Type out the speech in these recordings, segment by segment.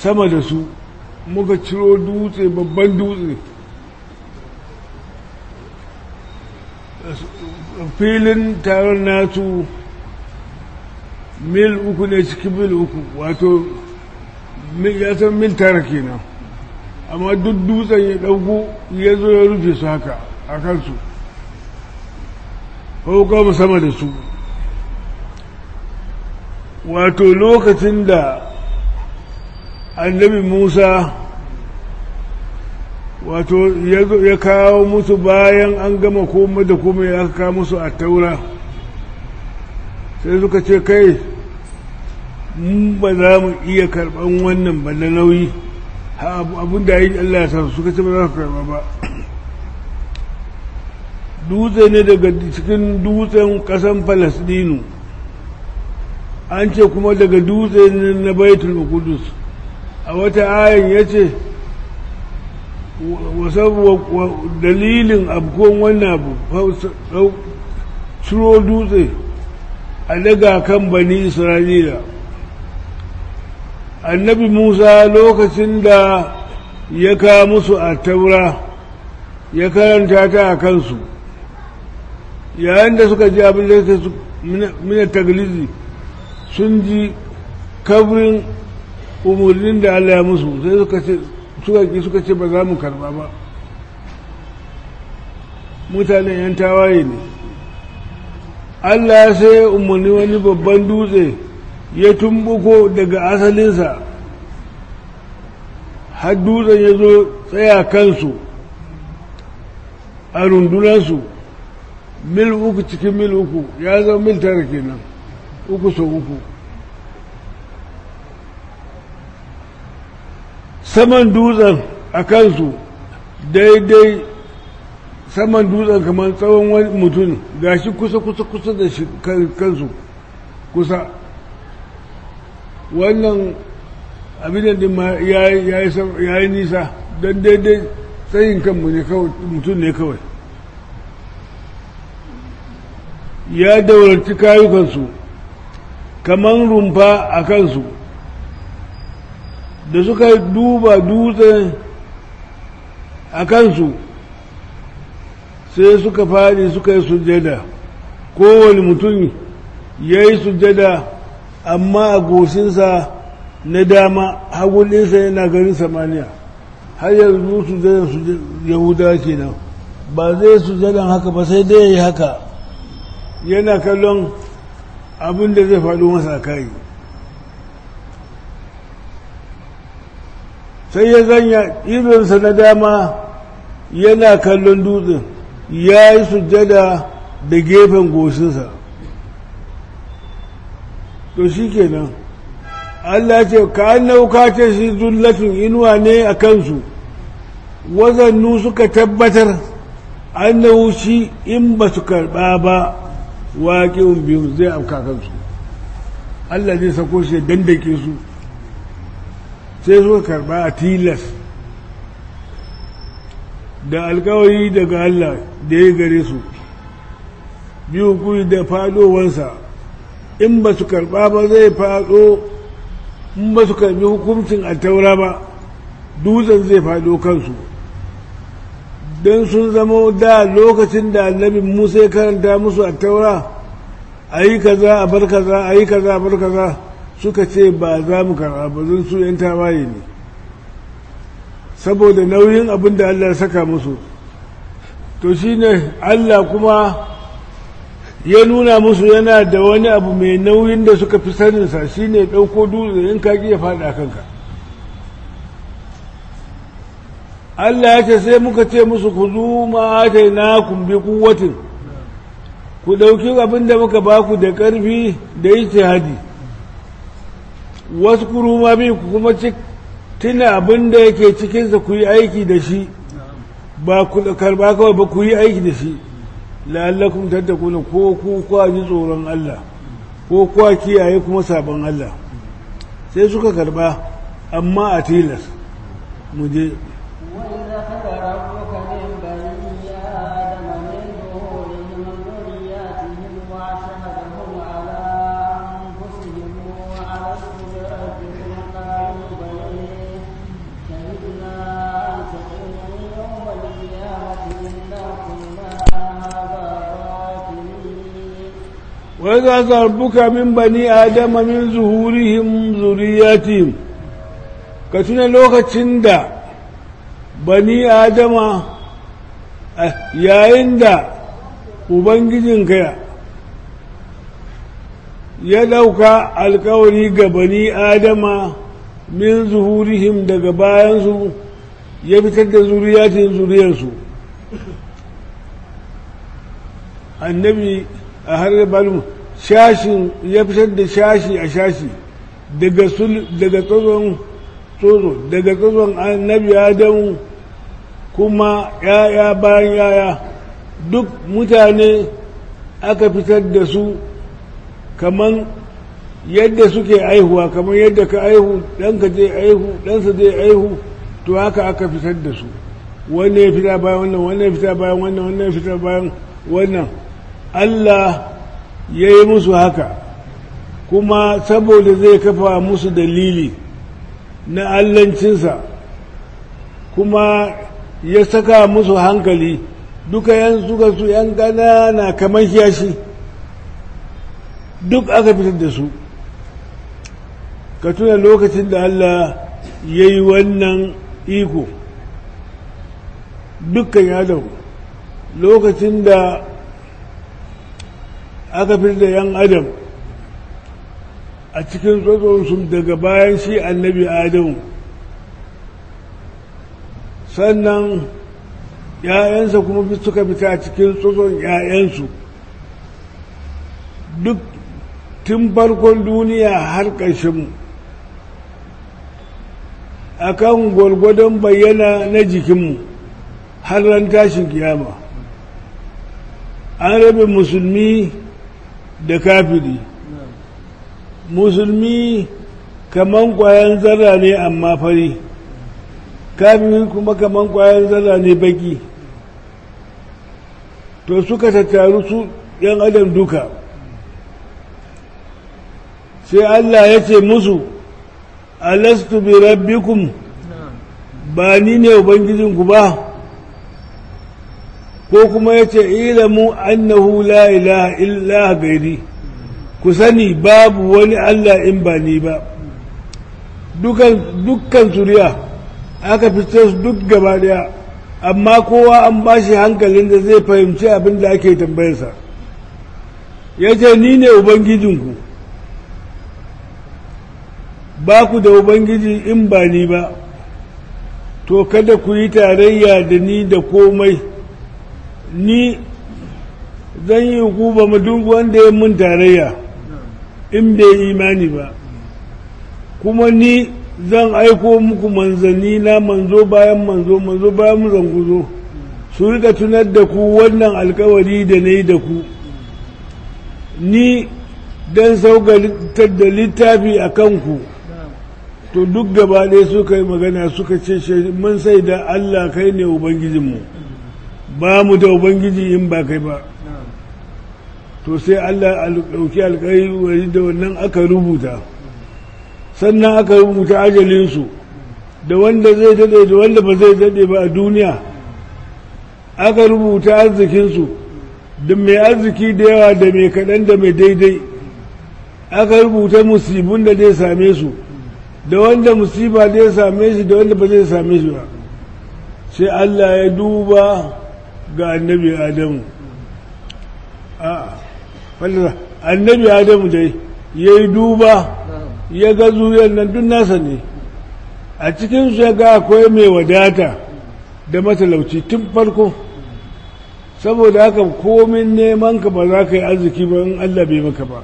sama da su muka ciro dutse babban dutse filin taron nasu mil uku ne cikin mil uku wato ya san mil tara kenan amma duk dutsen ya ɗauko ya zo ya rufe su haka a kansu ko sama da su wato lokacin da annabi musa wato ya kawo musu bayan an gama komai da komai ya kawo musu a taura sai suka ce kai mun ba za mu iya karɓan wannan ba na nauyi abin da yi Allah ya sa suka ce ba za su karɓa ba dutse ne daga cikin dutsen ƙasan falasdinu an ce kuma daga dutse ne na baitul kudus a wata ayin ya ce dalilin abkon wannan abu ciro dutse a daga kan bani isra'ila annabi musa lokacin da ya kawo musu a taura ya karanta ta a kansu yayin da suka ji abin da su mina taglizi sun ji kabrin umarnin da allah ya musu sai suka ce suka ki suka ce ba za mu karba ba mutanen yan tawaye ne allah sai umarni wani babban dutse ya tumbuko daga asalinsa har dutsen ya zo tsaya kansu a rundunansu mil uku cikin mil uku ya zama mil tara kenan uku sau uku saman dutsen a kansu daidai saman dutsen kamar tsawon wani mutum gashi kusa kusa kusa da shi kansu kusa wannan abin da ma ya yi nisa don daidai tsayin kanmu ne kawai mutum ne kawai ya daurarci kayukansu kamar rumfa a kansu da suka duba dutse a kansu sai suka fadi suka yi sujada kowane mutum ya yi sujada amma a goshinsa na dama hagulinsa yana ganin samaniya har yanzu sujadan su yahuda kenan ba zai sujadan haka ba sai dai ya yi haka yana kallon abin da zai faɗo masa kai sai ya zanya idonsa na dama yana kallon dutsen ya yi sujjada da gefen goshinsa to shi kenan Allah ce ka nauka ce shi zullatin inuwa ne a kansu wazannu suka tabbatar annahu shi in ba su karɓa ba waƙin biyu zai afka kansu Allah zai sako shi dandake su sai suka karɓa a tilas da alkawari daga Allah da ya gare su biyu kuyi da faɗowansa in ba su karɓa ba zai faɗo in ba su karɓi hukuncin a taura ba dutsen zai faɗo kansu don sun zama da lokacin da annabi musa ya karanta musu a taura a yi kaza a bar kaza a yi kaza a bar kaza suka ce ba za mu karɓa ba zan su yan tawaye ne saboda nauyin abin da Allah ya saka musu to shine Allah kuma ya nuna musu yana da wani abu mai nauyin da suka fi saninsa shine ɗauko dutse in ka ya faɗa kanka Allah ya ce sai muka ce musu ku zu ma'atai na kumbi kuwatin ku ɗauki abin da muka ba ku da ƙarfi da yi hadi wasu kuruma bi ku kuma tuna abin da yake cikinsa ku yi aiki da shi ba ku karba kawai ba ku yi aiki da shi la'allakum tattakuna ko ku kwa ji tsoron Allah ko kwa kiyaye kuma sabon Allah sai suka karba amma a tilas mu je wai za su harbuka min bani adama min zuhurihim zuriyatihim ka tuna lokacin da bani adama yayin da ubangijinka ya ɗauka alkawari ga bani adama min zuhurihim daga bayansu ya fitar da zuriyatin zuriyarsu annabi a har balmu shashin ya fitar da shashi a shashi daga daga tsotson tsotso daga tsotson annabi adamu kuma yaya bayan yaya duk mutane aka fitar da su kaman yadda suke aihuwa kamar yadda ka aihu ɗanka zai aihu ɗansa zai aihu to haka aka fitar da su wannan ya fita bayan wannan wannan ya fita bayan wannan wannan ya fita bayan wannan Allah ya yi musu haka kuma saboda zai kafa musu dalili na allancinsa kuma ya saka musu hankali duka yan suka su yan ƙanana kamar yashi duk aka fitar da su ka tuna lokacin da Allah ya yi wannan iko dukkan yadau lokacin da aka fitar da yan adam a cikin tsotsonsu daga bayan shi annabi adamu sannan ‘ya'yansa kuma suka fita a cikin tsotson ‘ya'yansu duk tun farkon duniya har ƙarshenmu a kan gwargwadon bayyana na jikinmu har ran tashin kiyama an rabe musulmi da kafiri musulmi kaman kwayan zarra ne amma fari kafiri kuma kaman kwayan zarra ne baki to suka tattaru su yan adam duka sai Allah ya ce musu alastu bi rabbikum ba ni ne ubangijinku ba ko kuma ya ce ilamu annahu la ilaha illa gairi ku sani babu wani Allah in ba ni ba dukkan suriya aka fice su duk gaba daya amma kowa an ba shi hankalin da zai fahimci abin da ake tambayarsa ya ce ni ne ubangijinku ba ku da ubangiji in ba ni ba to kada ku yi tarayya da ni da komai ni zan yi hukuba ma duk wanda ya mun tarayya in bai imani ba kuma ni zan aiko muku manzanni na manzo bayan manzo manzo bayan zanguzo su rika tunar da ku wannan alkawari da na yi da ku ni don saukatar da littafi a kanku to duk gaba ɗaya suka yi magana suka ce mun sai da Allah kai ne Ubangijinmu ba mu da Ubangiji in ba kai ba to sai Allah ɗauki alƙari da wannan aka rubuta sannan aka rubuta ajalinsu da wanda zai daɗe da wanda ba zai daɗe ba a duniya aka rubuta arzikinsu da mai arziki da yawa da mai kaɗan da mai daidai aka rubuta musibin da zai same su da wanda musiba zai same shi da wanda ba zai same shi ba sai Allah ya duba ga annabi Adamu a annabi Adamu dai ya yi duba ya ga zuriyar nan duk nasa ne a cikinsu ya ga akwai mai wadata da matalauci tun farko saboda haka komin neman ka ba za ka yi arziki ba in Allah bai maka ba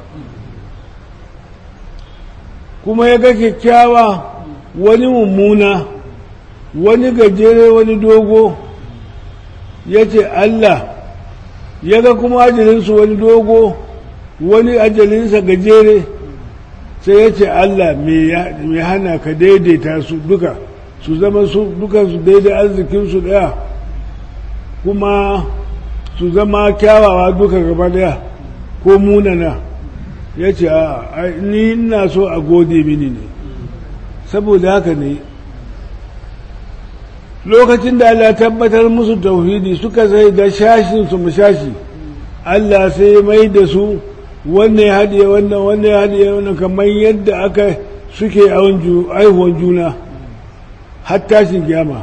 kuma ya ga kyakkyawa wani mummuna wani gajere wani dogo ya ce Allah ya ga kuma ajalinsu wani dogo wani ajalinsa gajere sai ya ce Allah mai hana ka daidaita su duka su zama su duka su daidai arzikinsu daya kuma su zama kyawawa duka gaba daya ko munana ya ce a ni ina so a gode mini ne saboda haka ne lokacin da Allah tabbatar musu tauhidi suka sai da shashin su mashashi Allah sai mai da su wannan ya haɗiye wannan wannan ya haɗiye wannan kamar yadda aka suke aihuwan juna har tashin kiyama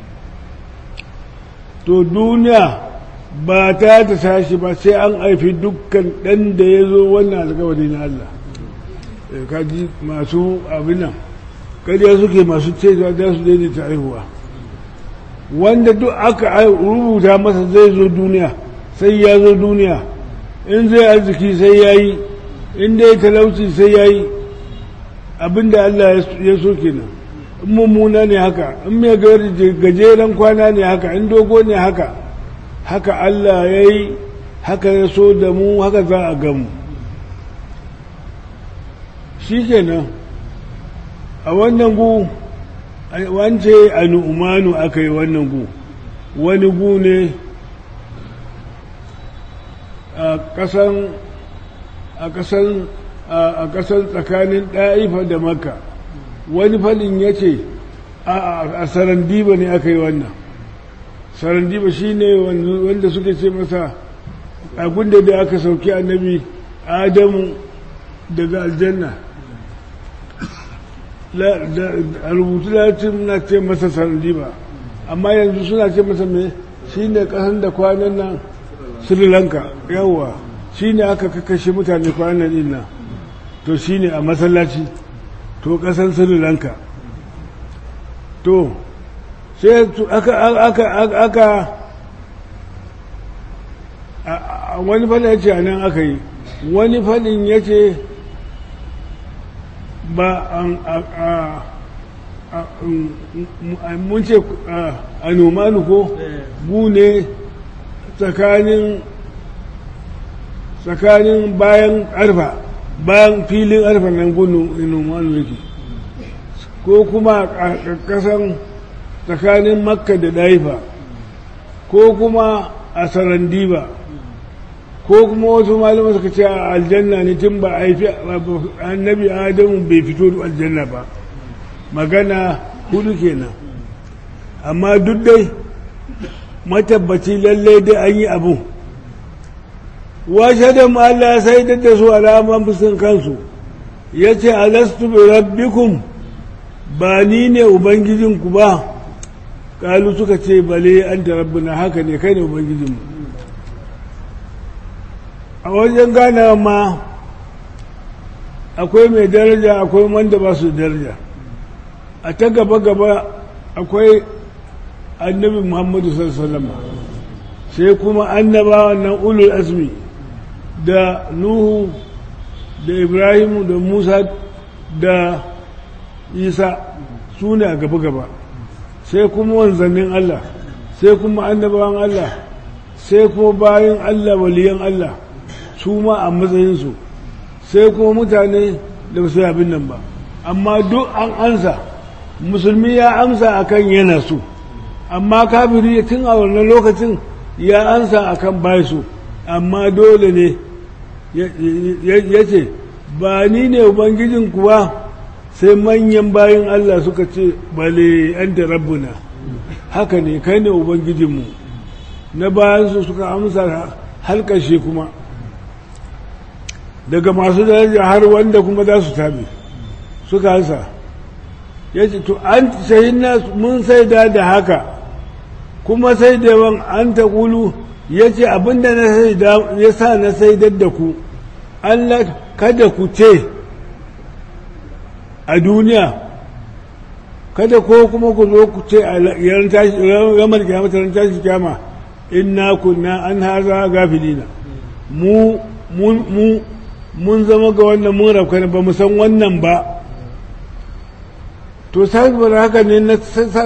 to duniya ba ta ta tashi ba sai an haifi dukkan ɗan da ya zo wannan alkawari na Allah kaji masu abin nan kariya suke masu cewa za su daidaita haihuwa wanda duk aka rubuta masa zai zo duniya sai ya zo duniya in zai arziki sai ya yi in dai talauci sai ya yi abinda Allah ya so kenan in mummuna ne haka in mai gajeren kwana ne haka in dogo ne haka haka Allah ya yi haka ya so da mu haka za a gamu shi kenan a wannan gu wance a nu'umanu aka yi wannan gu wani gu ne a ƙasan a ƙasan a ƙasan tsakanin ɗa'ifa da makka wani faɗin ya ce a sarandiba ne aka yi wannan sarandiba shi ne wanda suka ce masa abinda da aka sauki annabi adamu daga aljanna a rubutu latin na ce masa sarandiba amma yanzu suna ce masa mai shi ne ƙasan da kwanan nan sri lanka yawwa shi ne aka kakashe mutane kwanan din nan to shi ne a masallaci to ƙasar sri lanka to sai aka aka aka wani fadin ya ce a nan aka yi wani fadin ya ce ba mun ce a nomanu ko bu ne tsakanin tsakanin bayan arfa bayan filin arfa nan gudun nomanu yake ko kuma a ƙarƙasan tsakanin makka da daifa ko kuma a sarandiba ko kuma wasu malaman suka ce a aljanna ne tun ba a haifi annabi adamu bai fito da aljanna ba magana hudu kenan amma duk dai matabbaci lallai dai an yi abu washe da Allah sai da su alaman fusun kansu ya ce alastu bi rabbikum ba ni ne ubangijinku ba kalu suka ce bale an da rabbina haka ne kai ne ubangijinmu a wajen ganawa ma akwai mai daraja akwai wanda ba su daraja a ta gaba-gaba akwai annabi muhammadu sallama sai kuma annabawa nan ulul azmi da nuhu da ibrahimu da musa da isa su ne a gaba-gaba sai kuma wanzannin allah sai kuma annabawan allah sai kuma bayan allah waliyan allah su ma a matsayinsu sai kuma mutane da su abin nan ba amma duk an ansa musulmi ya amsa akan yana so amma kafiri tun a wannan lokacin ya ansa akan bai so amma dole ne ya ce ba ni ne ubangijin kuwa sai manyan bayan Allah suka ce bale an da rabbuna haka ne kai ne ubangijinmu na bayansu suka amsa halkashe kuma daga masu daraja har wanda kuma za su tabi suka ansa ya ce to an shahina mun saida da haka kuma sai da yawan an ta kulu ya ce abinda na saida ya sa na saidar da ku Allah kada ku ce a duniya kada ko kuma ku zo ku ce a ramar kyamata ran tashi kyama inna kunna an haza gafilina mu mu mun zama ga wannan mun rafka ba mu san wannan ba to saboda haka ne na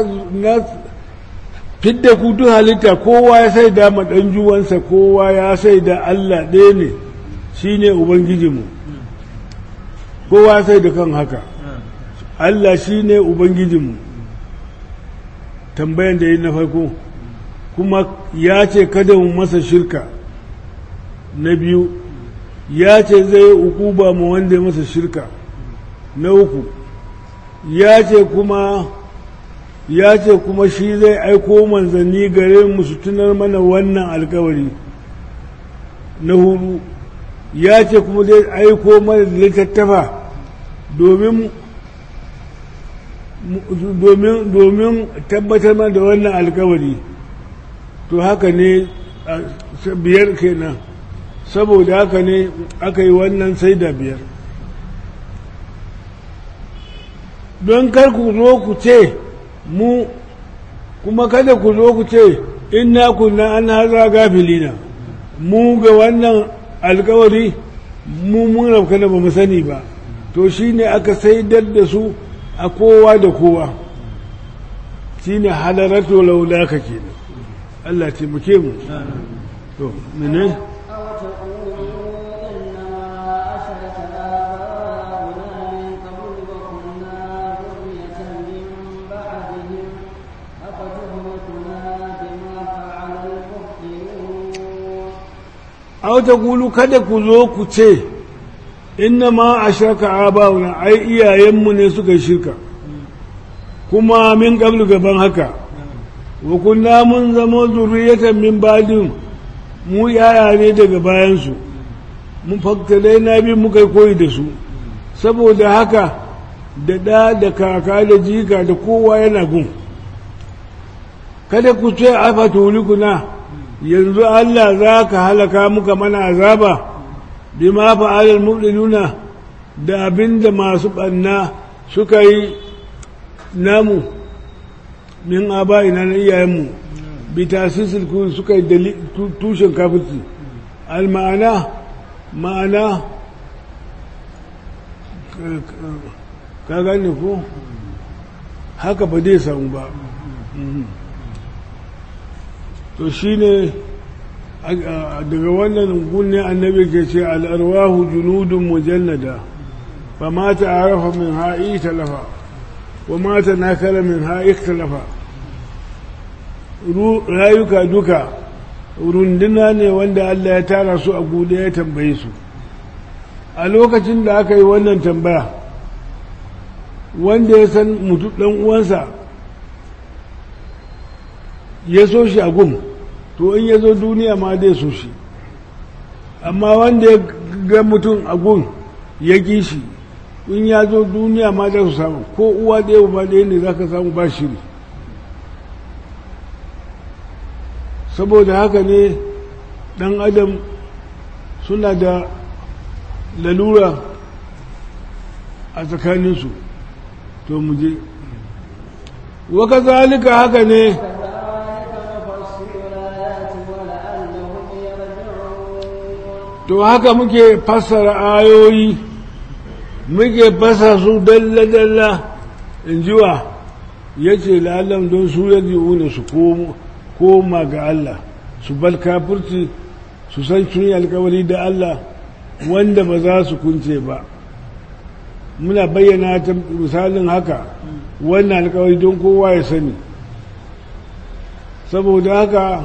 fidda ku duk halitta kowa ya sai da maɗan juwansa kowa ya sai da Allah ɗaya ne shi ne Ubangijinmu kowa ya sai da kan haka Allah shi ne Ubangijinmu tambayan da yi na farko kuma ya ce kada mu masa shirka na biyu ya ce zai uku ba mu wanda masa shirka na uku ya ce kuma ya ce kuma shi zai aiko manzanni gare mu su tunar mana wannan alkawari na hudu ya ce kuma zai aiko mana da littattafa domin domin domin tabbatar mana da wannan alkawari to haka ne biyar kenan saboda haka ne aka yi wannan sai da biyar don kar ku zo ku ce mu kuma kada ku zo ku ce inna kunna an haza gafilina mu ga wannan alkawari mu mun rafka da ba mu sani ba to shine aka saidar da su a kowa da kowa shine halaratu laulaka kenan Allah ce muke mu to mene aw ta kulu kada ku zo ku ce inna ma a shirka abawuna ai iyayenmu ne suka shirka kuma min qablu gaban haka wa kunna mun zama zuriyatan min badin mu yaya ne daga bayansu mun fakkale na bi muka koyi da su saboda haka da ɗa da kaka da jika da kowa yana gun kada ku ce afa tulikuna yanzu Allah za ka halaka muka mana azaba bi ma fa'alal mubdiluna da abinda masu ɓanna suka yi namu min aba'ina na iyayenmu bi tasisil kun suka yi tushen kafirci al ma'ana ma'ana ka gane ko haka ba zai samu ba to shi ne daga wannan gunne annabi ke ce al'arwahu junudun mujannada fa mata arafa min ha'i talafa wa mata nakala min ha'i talafa rayuka duka runduna ne wanda Allah ya tara su a guda ya tambaye su a lokacin da aka yi wannan tambaya wanda ya san mutu ɗan uwansa ya so shi a gum to in ya zo duniya ma zai so shi amma wanda ya ga mutum a gum ya ƙi shi in ya zo duniya ma za su samu ko uwa ɗaya ba ɗaya ne za ka samu ba shiri saboda haka ne ɗan adam suna da lalura a tsakaninsu to mu je waka zalika haka ne to haka muke fassara ayoyi muke fasa su dalla-dalla in jiwa ya ce la'allam don su yaji una su koma ga Allah su bal kafirci su san sun yi alkawari da Allah wanda ba za su kunce ba muna bayyana ta misalin haka wannan alkawari don kowa ya sani saboda haka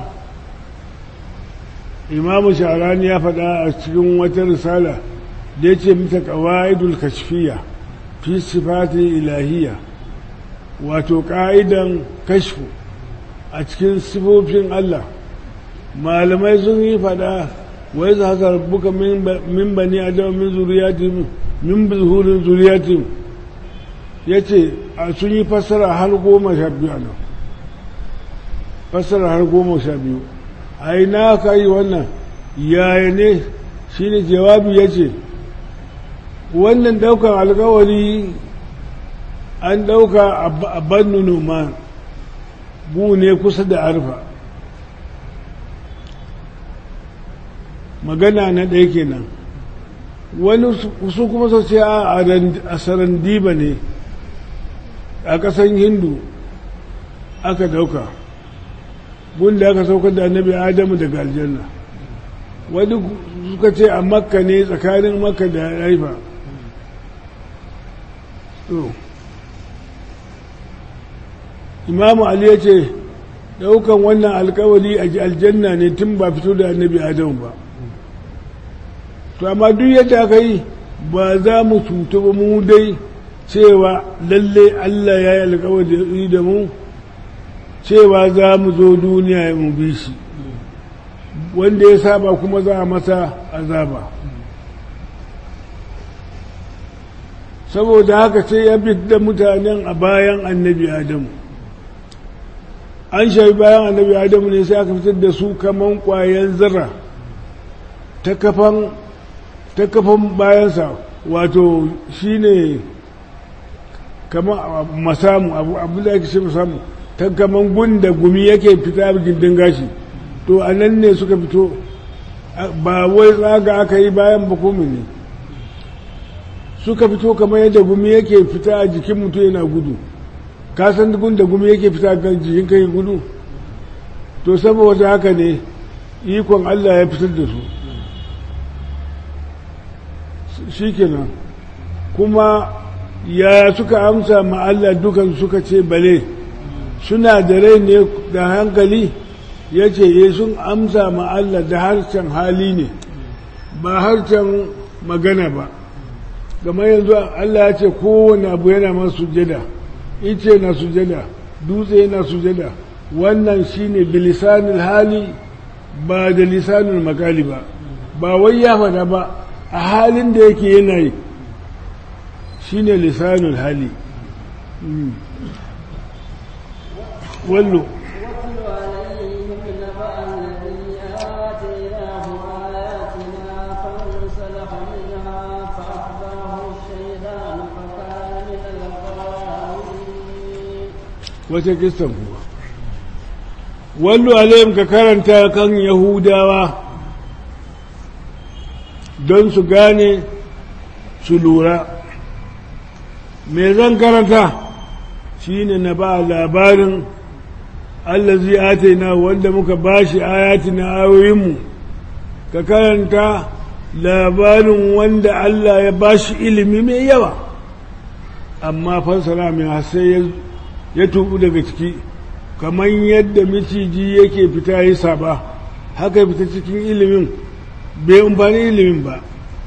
imamu sharani ya faɗa a cikin wata risala da ya ce mita ƙawa'idul kashfiya fi sifatin ilahiyya wato ƙa'idan kashfu a cikin sifofin Allah malamai sun yi faɗa wai za ka buka min bani adam min zuriyatim min zuhurin zuriyatim ya ce sun yi fassara har goma sha biyu nan fassara har goma sha biyu a yi na ka yi wannan yaya ne shi ne jawabi ya ce wannan ɗaukar alkawari an ɗauka a bannu noma bu ne kusa da arfa magana na ɗaya kenan wani su kuma su ce a sarandiba ne a ƙasan hindu aka ɗauka gunda aka saukar da annabi adamu daga aljanna wani suka ce a makka ne tsakanin makka da haifa imamu ali ya ce daukan wannan alkawari a aljanna ne tun ba fito da annabi adamu ba to amma duk yadda aka yi ba za mu cuta ba mu dai cewa lalle allah ya yi alkawari da mu cewa za mu zo duniya mu bi shi wanda ya saba kuma za a masa azaba saboda haka sai ya da mutanen a bayan annabi adamu an shafi bayan annabi adamu ne sai aka fitar da su kaman ƙwayen zarra ta kafan ta kafan bayansa wato shine kamar masamu abu da ake ce masamu ta kaman gunda gumi yake fita gindin gashi to a nan ne suka fito ba wai tsaga aka yi bayan bakumi ne suka fito kamar yadda gumi yake fita a jikin mutum yana gudu ka san gunda gumi yake fita ga jikin kai gudu to saboda haka ne ikon Allah ya fitar da su shikenan kuma ya suka amsa ma Allah dukan suka ce bale suna da rai ne da hankali ya ce ye sun amsa ma Allah da harshen hali ne ba harshen magana ba gama yanzu Allah ya ce kowane abu yana masu sujada ice na sujada dutse na sujada wannan shine bilisanil hali ba da lisanul makali ba ba wai ya fada ba a halin da yake yana yi shine lisanul hali wallo واتل عليهم نبأ الذي آتيناه آياتنا فانسلخ منها فأخذه الشيطان فكان من الغاوين wata kistan kuwa wallo alayhim ka karanta kan yahudawa don su gane su lura me zan karanta shine na ba labarin allazi ataina wanda muka bashi ayatina ayoyinmu ka karanta labarin wanda Allah ya bashi ilimi mai yawa amma fansara mai sai ya tubu daga ciki kamar yadda miciji yake fita yi saba haka fita cikin ilimin bai amfani ilimin ba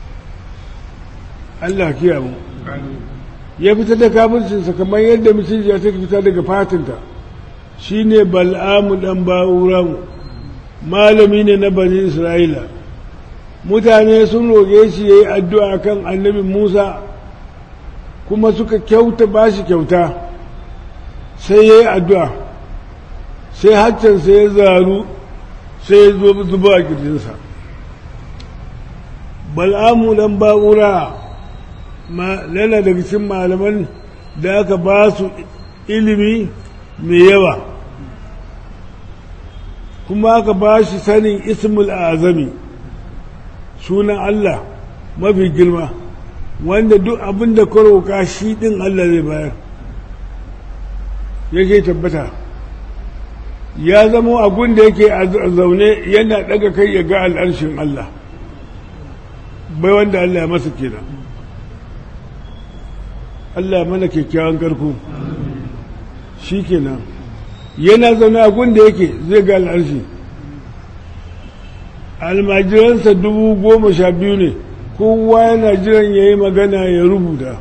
Allah kiya mu ya fita da kafircinsa kamar yadda miciji ya take fita daga fatinta shi ne bal'amu ɗan ba'uramu malami ne na bani isra'ila mutane sun roƙe shi ya yi addu'a kan annabi musa kuma suka kyauta ba shi kyauta sai ya yi addu'a sai haccansa ya zaru sai ya zo zuba a kirjinsa bal'amu ɗan ba'ura lana daga cikin malaman da aka ba su ilimi mai yawa kuma aka ba shi sanin ismul azami sunan Allah mafi girma wanda duk abin da ka roƙa shi ɗin Allah zai bayar yake tabbata ya zama abin da yake a zaune yana ɗaga kai ya ga al'arshin Allah bai wanda Allah ya masa kenan Allah mana kyakkyawan karko shi kenan yana zaune a da yake zai ga al'arshi almajiransa dubu goma sha biyu ne kowa yana jiran ya yi magana ya rubuta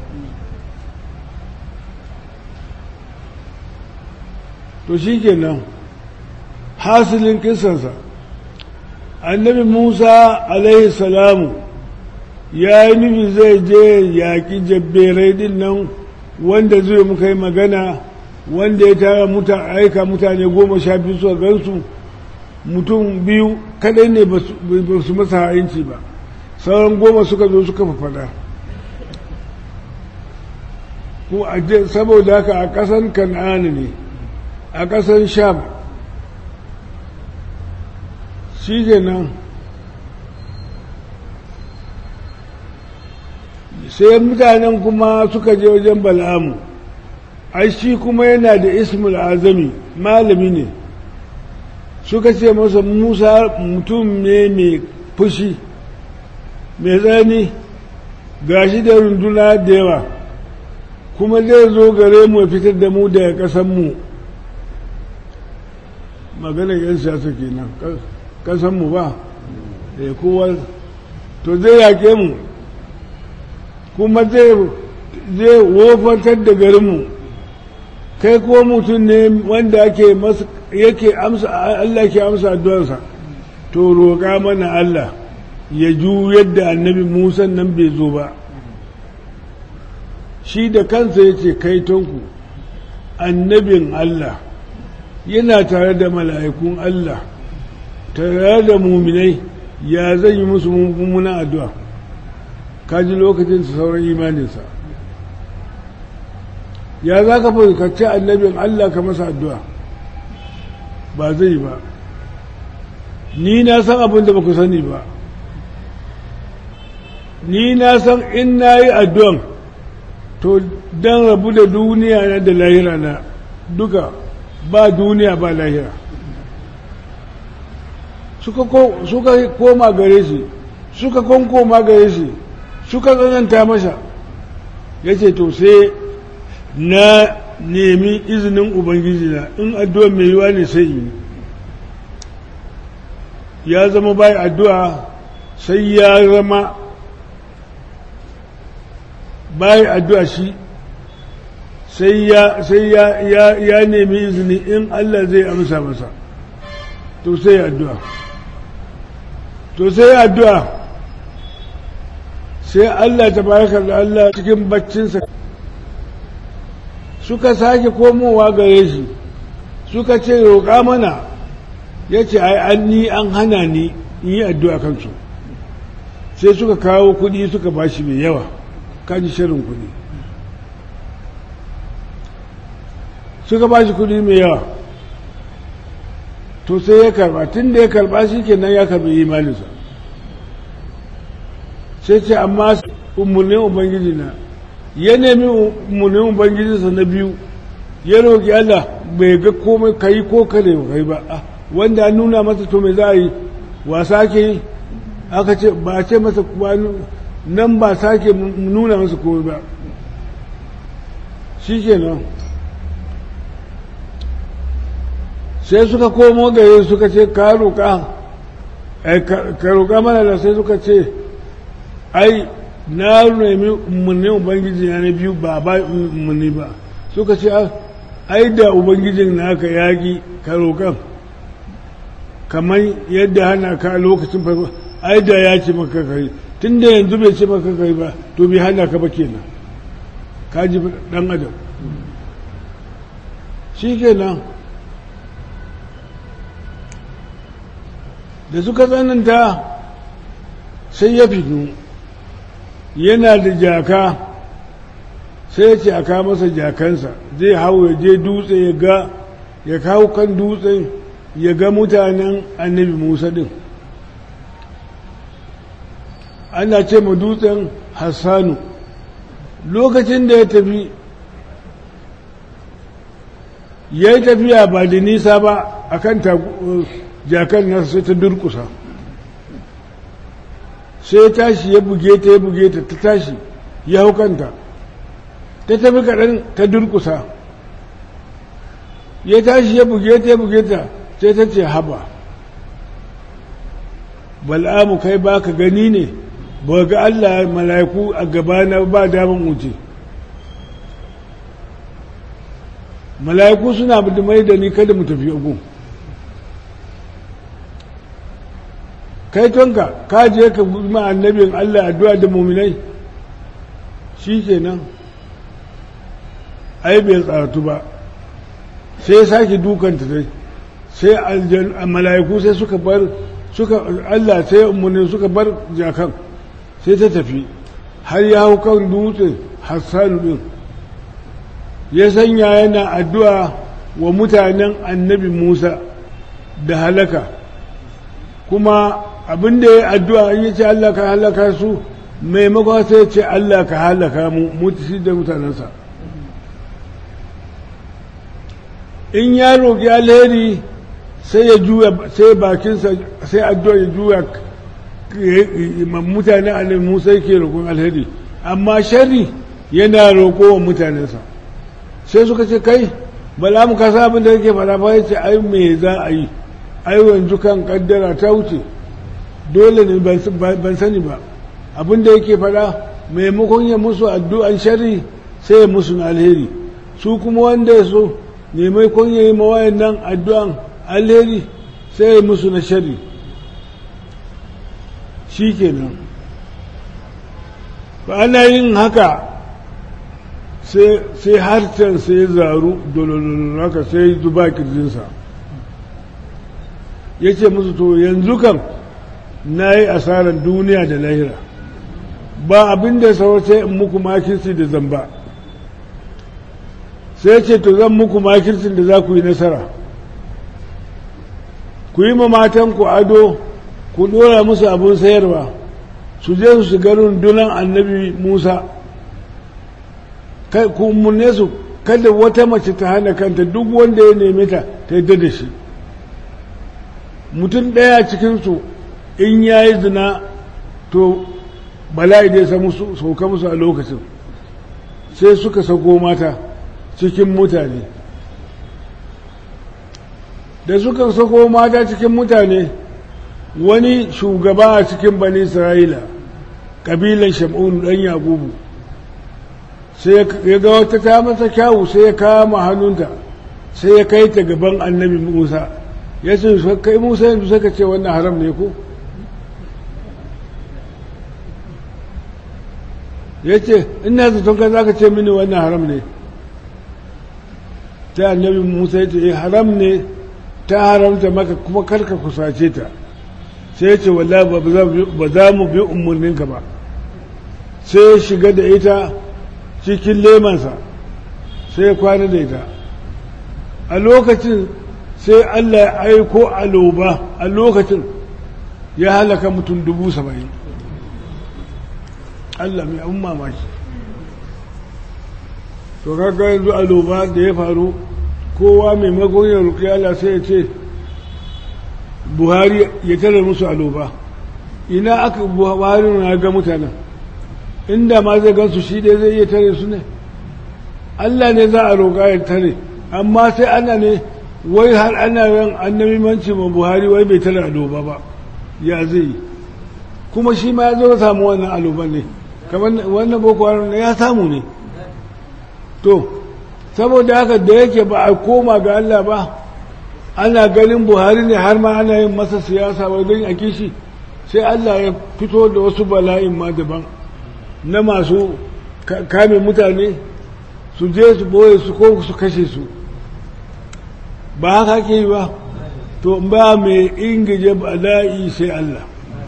to shi kenan hasilin kisansa annabi musa alaihi salamu ya yi nufi zai je yaƙi jabberai din nan wanda zai muka yi magana wanda ya tara muta aika mutane goma sha biyu suka gansu mutum biyu kadai ne ba su masa ha'inci ba sauran goma suka zo suka fafada ko saboda haka a ƙasan kan'ani ne a ƙasan sham shi nan sai mutanen kuma suka je wajen bal'amu ai shi kuma yana da ismul azami malami ne suka ce masa musa mutum ne mai fushi mai tsani gashi da runduna da yawa kuma zai zo gare mu fitar da mu daga ƙasanmu maganar yan siyasa kenan ƙasanmu ba da kowa to zai yaƙe mu kuma zai wofantar da garinmu kai ko mutum ne wanda ake yake amsa Allah ke amsa addu'arsa to roƙa mana Allah ya ju yadda annabi Musa nan bai zo ba shi da kansa ya ce kaitonku annabin Allah yana tare da mala'ikun Allah tare da muminai ya zan yi musu mummunan addu'a kaji lokacin su sauran imaninsa ya za ka fuskanci annabin Allah ka masa addu'a ba zai ba ni na san abin da ba ku sani ba ni na san in na yi addu'an to don rabu da duniya na da lahira na duka ba duniya ba lahira suka koma gare shi suka konkoma gare shi suka tsananta masa ya ce to sai na nemi izinin ubangiji na in addu'a mai yiwa ne sai yi ya zama bai addu'a sai ya zama bai addu'a shi sai ya sai ya ya ya nemi izini in Allah zai amsa masa to sai addu'a to sai addu'a sai Allah tabaraka da Allah cikin baccinsa suka sake komowa gare shi suka ce roƙa mana ya ce ai an ni an hana ni in yi addu'a kansu sai suka kawo kuɗi suka bashi mai yawa kaji shirin kuɗi suka ba shi kuɗi mai yawa to sai ya karba tun da ya karba shi kenan ya karbi imaninsa sai ce amma umarnin ubangiji na ya nemi umarnin ubangijinsa na biyu ya roƙi Allah bai ga komai kai ko kare kai ba wanda an nuna masa to mai za a yi wasa ke yi aka ce ba a ce masa nan ba sake nuna masa komai ba shi kenan sai suka komo gare suka ce ka roƙa ka roƙa mana da sai suka ce ai na nemi umarni ubangiji na na biyu ba ba umarni ba suka ce ai da ubangijin naka yaƙi ka roƙan kamar yadda hana ka lokacin farko ai da ya ce maka kai tun da yanzu bai ce maka kai ba to bai hana ka ba kenan ka ji dan adam shi kenan da suka tsananta sai ya fito yana da jaka sai ya ce a kawo masa jakansa zai hau ya je dutse ya ga ya kawo kan dutsen ya ga mutanen annabi musa din ana ce ma dutsen hassanu lokacin da ya tafi ya yi tafiya ba da nisa ba a kan jakan nasa sai ta durkusa sai ya tashi ya buge ta ya buge ta ta tashi ya hau kanta ta tafi kaɗan ta durkusa ya tashi ya buge ta ya buge ta sai ta ce haba bal'amu kai ba ka gani ne ba ga Allah mala'iku a gabana ba daman wuce mala'iku suna da mai da ni kada mu tafi ugu kai tonka ka je ka ma annabin Allah addu'a da muminai shi kenan ai bai tsaratu ba sai ya sake dukanta dai sai mala'iku sai suka bar suka Allah sai umarni suka bar jakan sai ta tafi har ya hau kan dutse hassanu din ya sanya yana addu'a wa mutanen annabi Musa da halaka kuma abin da ya addu'a an yi ce Allah ka halaka su maimakon sai ce Allah ka halaka mu mutu da mutanensa in ya roƙi alheri sai ya juya sai bakinsa sai addu'a ya juya mutane annabi Musa yake roƙon alheri amma sharri yana roƙo wa mutanensa sai suka ce kai bala mu kasa abin da yake fara ba yace ai me za a yi ai yanzu kan kaddara ta wuce dole ne ban sani ba abin da yake fara maimakon ya musu addu'an sharri sai ya musu na alheri su kuma wanda ya so maimakon ya yi mawayan nan addu'an alheri sai ya musu na sharri shi kenan ba ana yin haka sai harcen sai ya zaru dolololo haka sai zuba kirjinsa ya ce musu to yanzu kan na yi asarar duniya da lahira ba abin da sai in muku makirci da zamba sai ce to zan muku makircin da za ku yi nasara ku yi ma matanku ado ku dora musu abin sayarwa su je su shiga rundunan annabi musa ku umarne su kada wata mace ta hana kanta duk wanda ya neme ta ta yadda da shi mutum ɗaya cikinsu in ya yi zina to bala'i da ya sauka musu a lokacin sai suka sako mata cikin mutane da suka sako mata cikin mutane wani shugaba a cikin bani isra'ila ƙabilan shamun ɗan yakubu sai ya ga wata ta masa kyawu sai ya kama hannunta sai ya kai ta gaban annabi musa ya ce kai musa yanzu saka ce wannan haram ne ko ya ce ina zaton ka za ka ce mini wannan haram ne ta annabi musa ya ce haram ne ta haramta maka kuma karka kusace ta sai ya ce wallahi ba za mu bi umarninka ba sai ya shiga da ita cikin lemansa sai ya kwana da ita a lokacin sai Allah ya aiko aloba a lokacin ya halaka mutum dubu saba'in Allah mai abin mamaki to kaga yanzu aloba da ya faru kowa mai ya roƙi Allah sai ya ce buhari ya tare musu aloba ina aka buhari na ga mutanen inda ma zai gansu shi dai zai iya tare su ne Allah ne za a roƙa ya tare amma sai ana ne wai har ana ran annabi manci ma buhari wai bai tare aloba ba ya zai yi kuma shi ma ya zo samu wannan aloban ne kamar wannan boko haram ne ya samu ne to saboda haka da yake ba a koma ga Allah ba ana ganin buhari ne har ma ana yin masa siyasa wai don a kishi sai Allah ya fito da wasu bala'in ma daban na masu kame mutane su je su boye su ko su kashe su ba haka ke yi ba to ba mai ingije bala'i sai Allah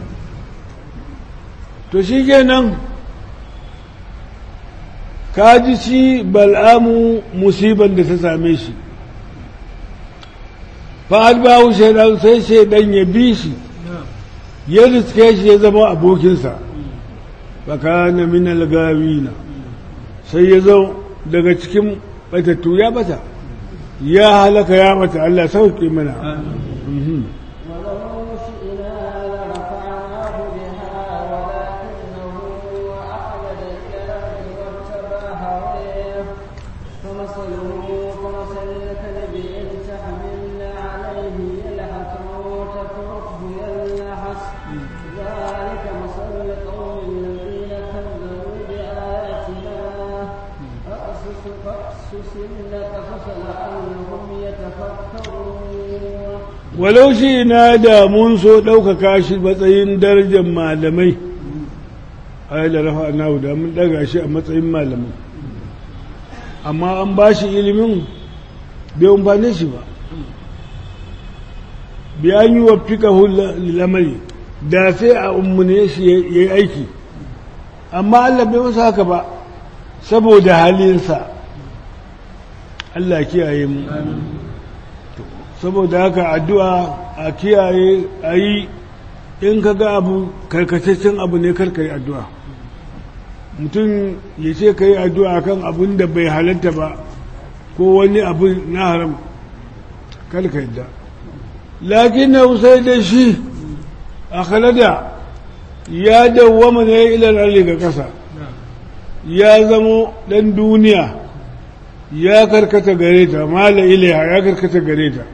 to shi kenan kaji shi bal'amu musiban da ta same shi fa'ad bahu shaidan sai shaidan ya bi shi ya riske shi ya zama abokinsa fakana min algawina sai ya zo daga cikin batattu ya bata ya halaka ya mata Allah sauke mana ولو شئنا لرفعناه بها ولكنه أخلد إلى الأرض واتبع هواه فمثله كمثل الكلب إن تحمل عليه يلهث أو تتركه يلهث ذلك مثل القوم الذين كذبوا بآياتنا فأسس فأسس القصص لعلهم يتفكرون walau shi na da mun so ɗaukaka shi matsayin darajar malamai a da rafa na da mun ɗaga shi a matsayin malamai amma an ba shi ilimin bai umfane shi ba biyan yi wa fika lamari da sai a ummune shi ya yi aiki amma Allah bai masa haka ba saboda halinsa Allah kiyaye mu saboda haka addu'a a kiyaye a yi in ka ga abu karkataccen abu ne karka yi addu'a mutum ya ce ka yi addu'a kan abin da bai halatta ba ko wani abu na haram karka yadda lakin na sai da shi a kalada ya dawwama ne ilar arli ga ƙasa ya zamo ɗan duniya ya karkata gare ta mala ilaiha ya karkata gare ta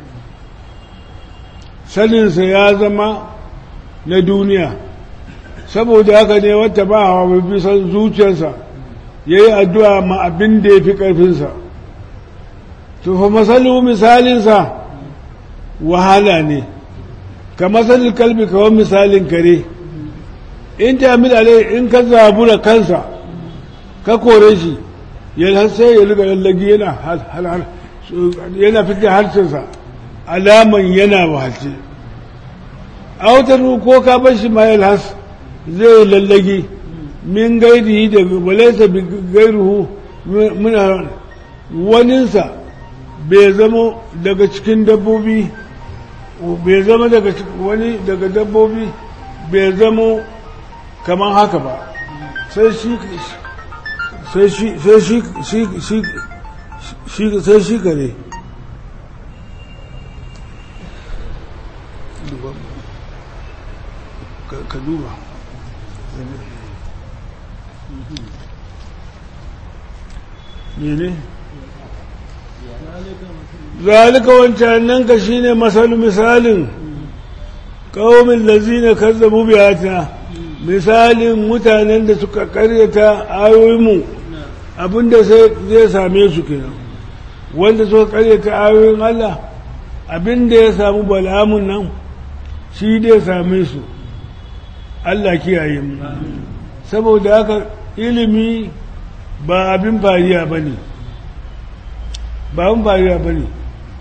saninsa ya zama na duniya saboda haka ne wata ba hawa bisan zuciyarsa ya yi addu'a ma abin da ya fi ƙarfinsa tufa masalu misalinsa wahala ne ka masalin kalbi kawai misalin kare in ta alai in ka zabura kansa ka kore shi yana sai ya riga lallagi yana yana fitar harshensa alaman yana wahalce autar ko ka bar shi ma yalhas zai lallagi min gairihi da walaisa bi gairuhu muna waninsa bai zama daga cikin dabbobi bai zama daga wani daga dabbobi bai zama kamar haka ba sai shi sai shi sai shi shi shi sai shi kare ka duba ne zalika wancan nan ka shine masalu misalin qaumin lazina kazzabu bi ayatina misalin mutanen da suka karyata ayoyinmu abinda sai zai same su kenan wanda suka karyata ayoyin Allah abinda ya samu bala'amun nan shi dai same su Allah kiyaye mu saboda haka ilimi ba abin fariya ba ne ba abin fariya ba ne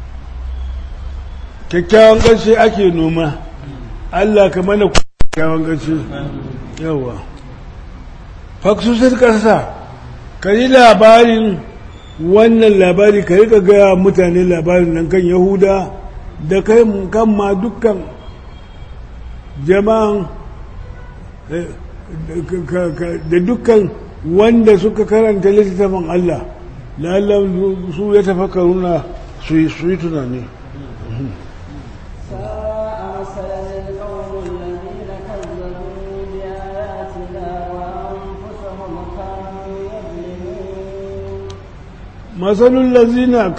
kyakkyawan ƙarshe ake noma Allah ka mana kyakkyawan ƙarshe yawa faksusar ƙasa ka yi labarin wannan labari ka rika gaya mutane labarin nan kan yahuda da kai kan ma dukkan jama'an da dukkan wanda suka karanta littattafin Allah lallan su ya tafakkaruna su yi tunani masalul lazina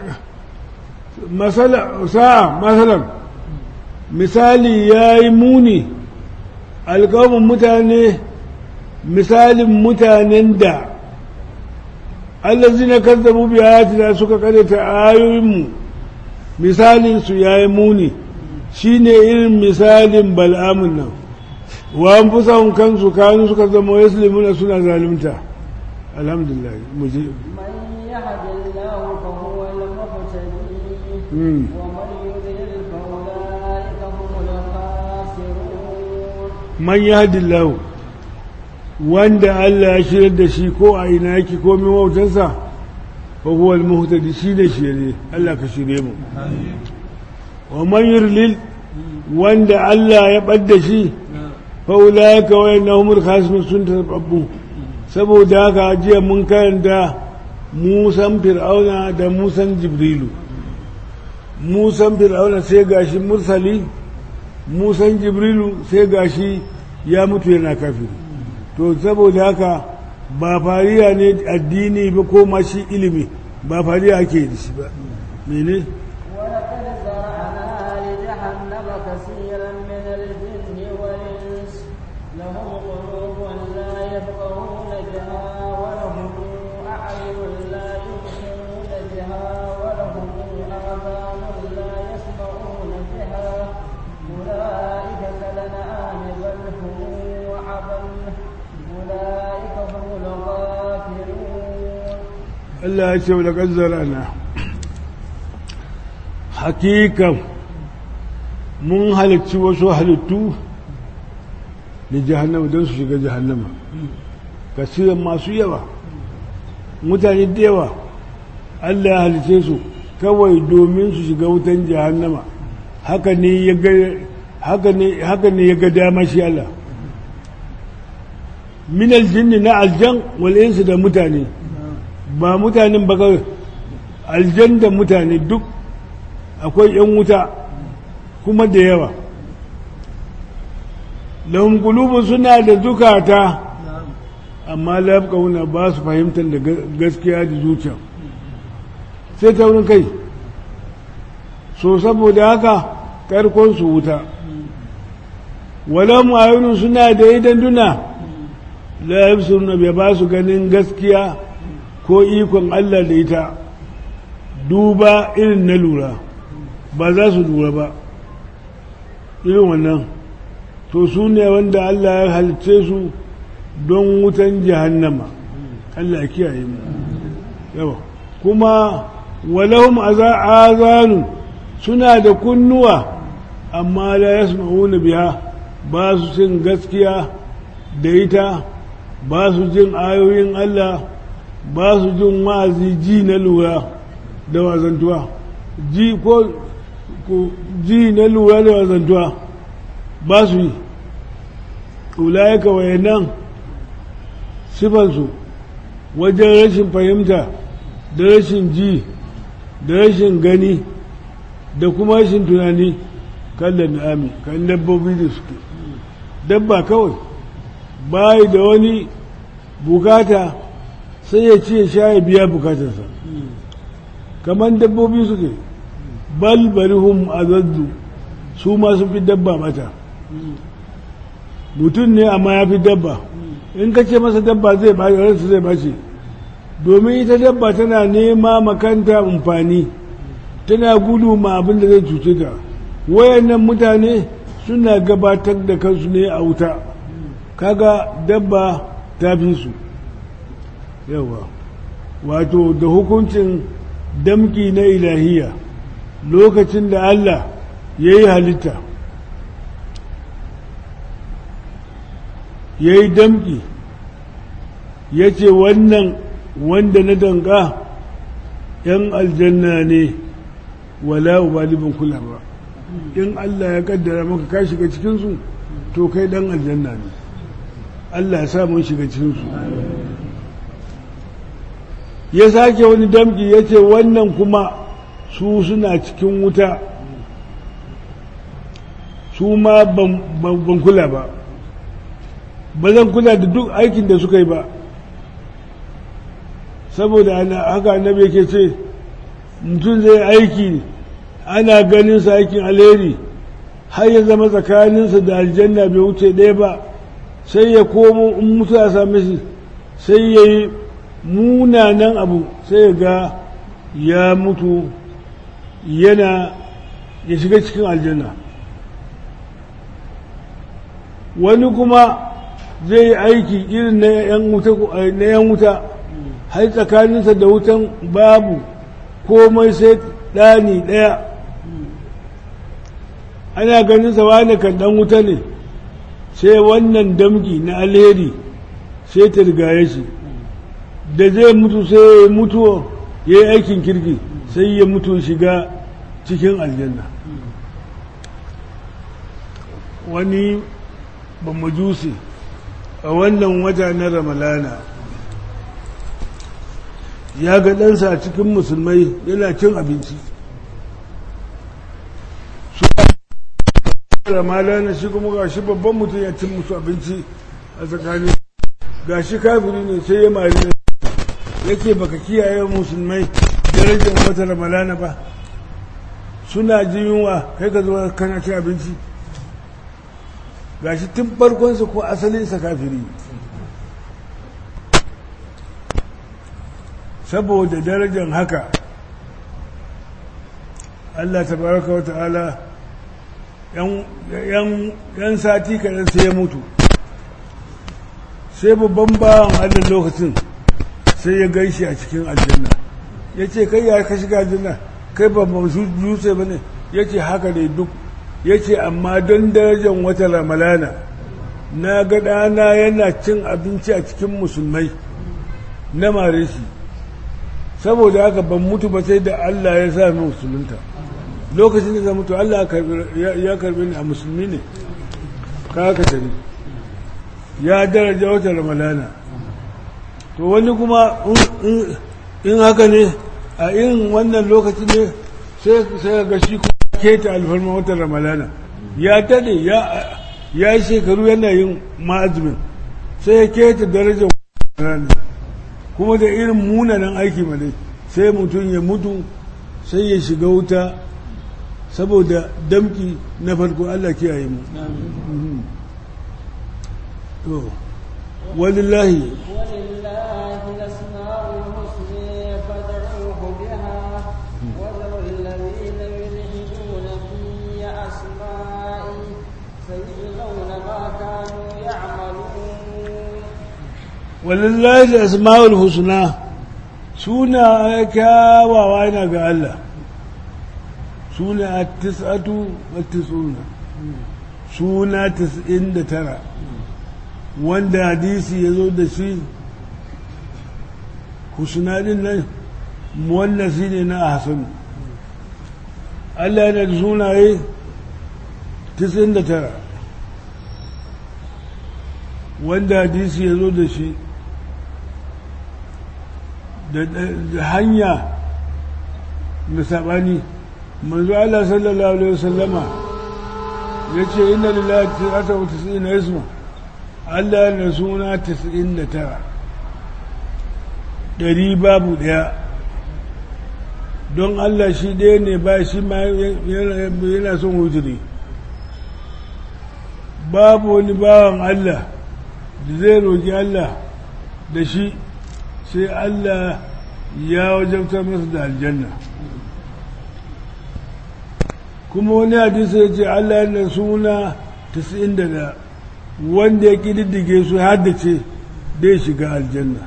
sa'a masalan misali ya yi muni alƙawamin mutane misalin mutanen da allazina kazzabu bi ayatina suka karanta ayoyinmu misalin su yayi muni shine irin misalin bal'amun nan wa anfusahum kansu kanu suka zama yaslimuna suna zalunta alhamdulillah muje من يهد الله فهو المهتدي مم. ومن يضلل فأولئك هم الخاسرون man yahdillahu wanda Allah ya shirar da shi ko a ina yake ko min wautarsa fa huwa al-muhtadi shi ne shirye Allah ka shirye mu wa man yurlil wanda Allah ya badda shi fa ulaika wa innahum khasirun sun tababbu saboda haka jiya mun karanta musan fir'auna da musan jibrilu musan fir'auna sai gashi mursali musan jibrilu sai gashi ya mutu yana kafiri to saboda haka ba fariya ne addini ba ko ma shi ilimi ba fariya ake da shi ba mene ولقد زرعنا لجهنم كثيرا من الجن والإنس لهم قلوب لا يفقهون بها ولهم أعين لا يبصرون بها ولهم آذان لا يسمعون بها أولئك كالأنعام بل هم أضل أولئك هم الغافلون Allah ya ce wa laƙar na hakikan mun halicci wasu halittu da jahannama don su shiga jahannama kasiran masu yawa mutane da yawa Allah ya halice su kawai domin su shiga wutan jahannama haka ne ya ga haka ne haka ne ya ga dama shi Allah min aljinni na aljan wal insu da mutane ba mutanen ba kawai aljan da mutane duk akwai yan wuta kuma da yawa lahum qulubun suna da zukata amma la yafqahuna ba su fahimtar da gaskiya da zuciya sai ta wurin kai so saboda haka karkon su wuta wala mu'ayunun suna da idan duna la yabsuruna bai ba su ganin gaskiya ko ikon Allah da ita duba irin na lura ba za su lura ba irin wannan to su ne wanda Allah ya halice su don wutan jahannama Allah ya kiyaye mu yawa kuma walahum azanu suna da kunnuwa amma la yasma'una biha ba su cin gaskiya da ita ba su jin ayoyin Allah ba su jin wa'azi ji na lura da wazantuwa ji ko ji na lura da wazantuwa ba su yi ulayaka wayannan sifansu wajen rashin fahimta da rashin ji da rashin gani da kuma rashin tunani kan da na'ami kan dabbobi da suke dabba kawai bayi da wani bukata sai ya ce sha ya biya bukatarsa kamar dabbobi suke balbarihum azazzu su ma sun fi dabba mata mutum ne amma ya fi dabba in ka ce masa dabba zai ba ransa zai bace domin ita dabba tana nema makanta amfani tana gudu ma abin da zai cuce ta wayannan mutane suna gabatar da kansu ne a wuta kaga dabba ta fi su yawa wato da hukuncin damki na ilahiya lokacin da Allah ya yi halitta ya yi damki ya ce wannan wanda na danka ‘yan aljanna ne wala ubalibin kula ba in Allah ya kaddara maka ka shiga cikinsu to kai dan aljanna ne Allah ya sa mun shiga cikinsu ya sake wani damki ya ce wannan kuma su suna cikin wuta su ma ban kula ba ba zan kula da duk aikin da suka yi ba saboda haka annabi yake ce mutum zai aiki ana ganin sa aikin alheri har ya zama tsakaninsa da aljanna bai wuce ɗaya ba sai ya komo in mutu a same shi sai ya yi munanan abu sai ya ga ya mutu yana ya shiga cikin aljanna wani kuma zai yi aiki irin na 'yan wuta har tsakaninsa da wutan babu komai sai ɗani ɗaya ana ganin sa wani kan ɗan wuta ne sai wannan damgi na alheri sai ta rigaye shi da zai mutu sai ya mutu ya yi aikin kirki sai ya mutu shiga cikin aljanna wani ba majusi a wannan wata na ramalana ya ga ɗansa a cikin musulmai yana cin abinci su ramalana shi kuma ga shi babban mutum ya cin musu abinci a tsakanin ga shi kafiri ne sai ya mari ne yake baka kiyaye musulmai darajar wata ramalana ba suna jin yunwa kai ka zuwa kana cin abinci ga shi tun farkonsa ko asalinsa kafiri saboda darajar haka Allah tabaraka wa ta'ala yan sati kaɗan sai ya mutu sai babban bawan Allah lokacin sai ya gaishe a cikin aljanna ya ce kai ya ka shiga aljanna kai ba masu yusuf ba ne ya ce haka ne duk ya ce amma don darajar wata ramalana na ga ɗana yana cin abinci a cikin musulmai na mare shi saboda haka ban mutu ba sai da Allah ya sa min musulunta lokacin da zan mutu Allah ya karbi ni a musulmi ne ka haka tare ya daraja wata ramalana to wani kuma in haka ne a irin wannan lokaci ne sai ga shi kuma keta alfarma wata ramalana ya tade ya yi shekaru yana yin ma'azumin sai ya keta darajar ramalana kuma da irin munanan aiki ma dai sai mutum ya mutu sai ya shiga wuta saboda damki na farko Allah kiyaye mu to walillahi ولله الأسماء الحسنى فادعوه بها وذروا الذين يلحدون في أسمائه سيجزون ما كانوا يعملون walillahi asma'ul husna suna kyawawa yana ga Allah suna a tis'atu wa tis'una suna tis'in da tara wanda hadisi ya zo da shi husnadin nan muwannasi ne na hasanu Allah yana da sunaye tis'in da tara wanda hadisi ya zo da shi da hanya da saɓani manzo Allah sallallahu alaihi wasallama ya ce inna lillahi tis'ata wa tis'ina isma Allah na suna tis'in da tara ɗari babu ɗaya don Allah shi ɗaya ne ba shi ma yana son wujiri babu wani bawan Allah da zai roƙi Allah da shi sai Allah ya wajabta masa da aljanna kuma wani hadisi ya ce Allah yana suna 91 wanda ya ƙididdige su haddace dai shiga aljanna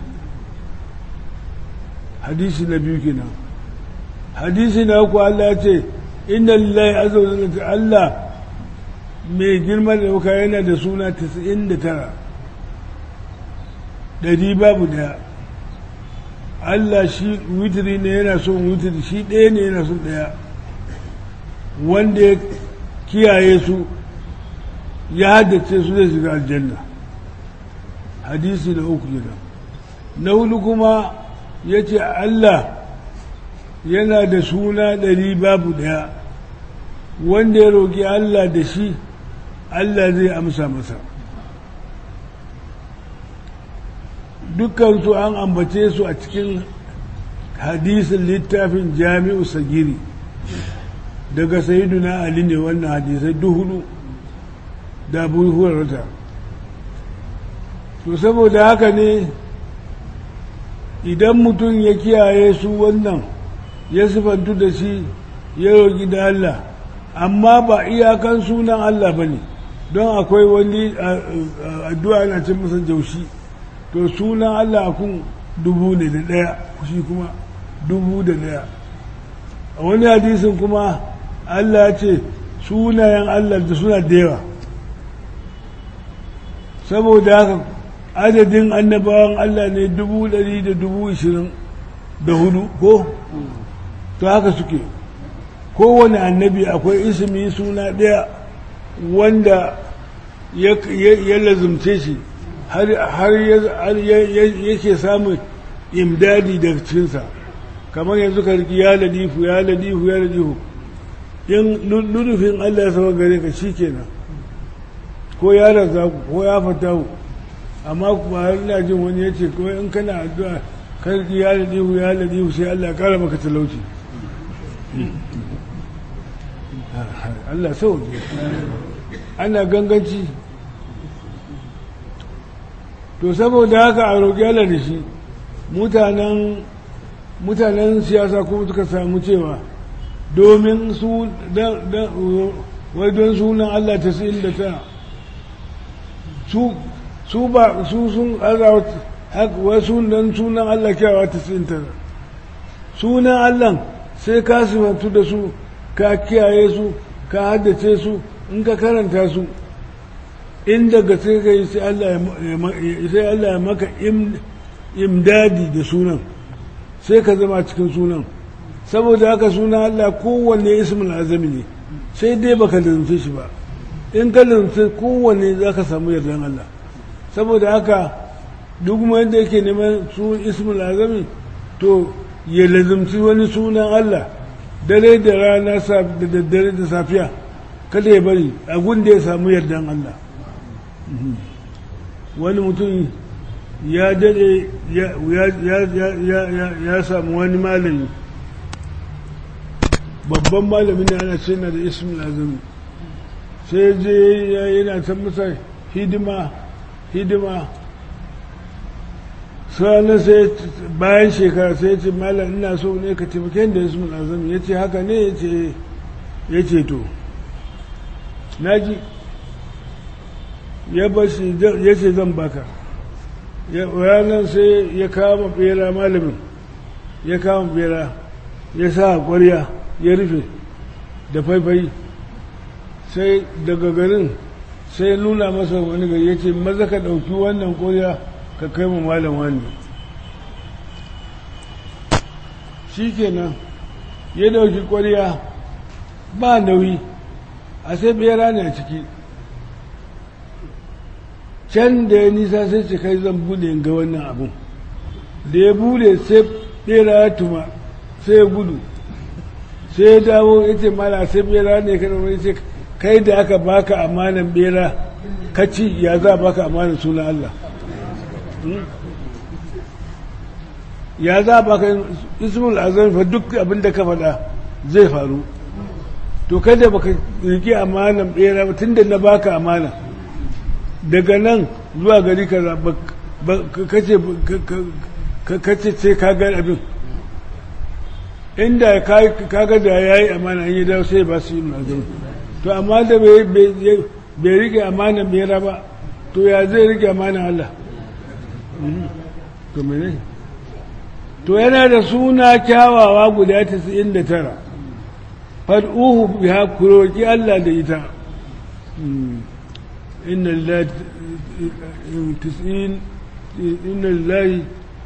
hadisi na biyu kenan hadisi na uku Allah ya ce inna lillahi azza wa jalla Allah mai girma da wuka yana da suna 99 ɗari babu daya Allah shi witiri ne yana son witiri shi ɗaya ne yana son ɗaya wanda ya kiyaye su ya haddace su zai shiga aljanna hadisi na uku kenan na hudu kuma ya ce Allah yana da suna ɗari babu ɗaya wanda ya roƙi Allah da shi Allah zai amsa masa dukansu an ambace su a cikin hadisin littafin jami'u sagiri daga sayiduna ali ne wannan hadisai duhudu da abu hurarta to saboda haka ne idan mutum ya kiyaye su wannan ya sifantu da shi ya roƙi da Allah amma ba iyakan sunan Allah ba ne don akwai wani addu'a na cin masa jaushi to sunan Allah kun dubu ne da ɗaya shi kuma dubu da ɗaya a wani hadisin kuma Allah ce sunayen Allah da suna da yawa saboda haka adadin annabawan Allah ne dubu ɗari da dubu ishirin da hudu ko to haka suke kowane annabi akwai ismi suna ɗaya wanda ya lazumce shi har yake samun imdadi daga cikinsa kamar yanzu ka riki ya ladifu ya ladifu ya ladifu in lulufin Allah ya saba gare ka shi kenan ko ya raza ko ya fatahu amma ba ina jin wani ya ce ko in kana addu'a ka riki ya ladifu ya ladifu sai Allah ya kara maka talauci Allah sauke ana ganganci to saboda haka a roƙi Allah da shi mutanen mutanen siyasa kuma suka samu cewa domin su wai don sunan Allah ta sin da ta su ba su sun azawa wai sunan sunan Allah kyawa ta sin ta sunan Allah sai ka sifantu da su ka kiyaye su ka haddace su in ka karanta su in daga sai ka yi sai Allah ya maka imdadi da sunan sai ka zama cikin sunan saboda haka sunan Allah kowanne ismul azami ne sai dai baka lalace shi ba in ka lalace kowanne za ka samu yardan Allah saboda haka duk wanda yake neman su ismul azami to ya lazumci wani sunan Allah dare da rana da daddare da safiya kada ya bari a da ya samu yardan Allah wani mutum ya dade ya samu wani malami babban malamin da ana ce na da ismin azumi sai je yana ta masa hidima hidima sannan sai bayan shekara sai ya ce malam ina so ne ka taimake da ismin azumi ya ce haka ne ya ce to naji ya bashi ya ce zan baka ranar sai ya kama bera malamin ya kama bera ya sa ƙwarya ya rufe da faifai sai daga garin sai nuna masa wani gari ya ce maza ka ɗauki wannan ƙwarya ka kai mu malam wani shi kenan ya ɗauki ƙwarya ba nauyi a sai bera ne a ciki can da ya nisa sai ce kai zan bude ga wannan abun da ya bude sai bera ya tuma sai ya gudu sai ya dawo ya ce mala sai bera ne ka ya ce kai da aka baka amanan bera ka ci ya za baka amanan suna Allah ya za baka ismul azam fa duk abin da ka faɗa zai faru to kada baka rike amanan bera tun da na baka amana daga nan zuwa gari kaza kace kace ce ka ga abin inda ka ga da yayi amana an yi dawo sai ba su yi magana to amma da bai rike amana bera ba to ya zai rike amana Allah to mene to yana da suna kyawawa guda 99 fad'uhu biha kuroki Allah da ita inna lillahi tis'in inna lillahi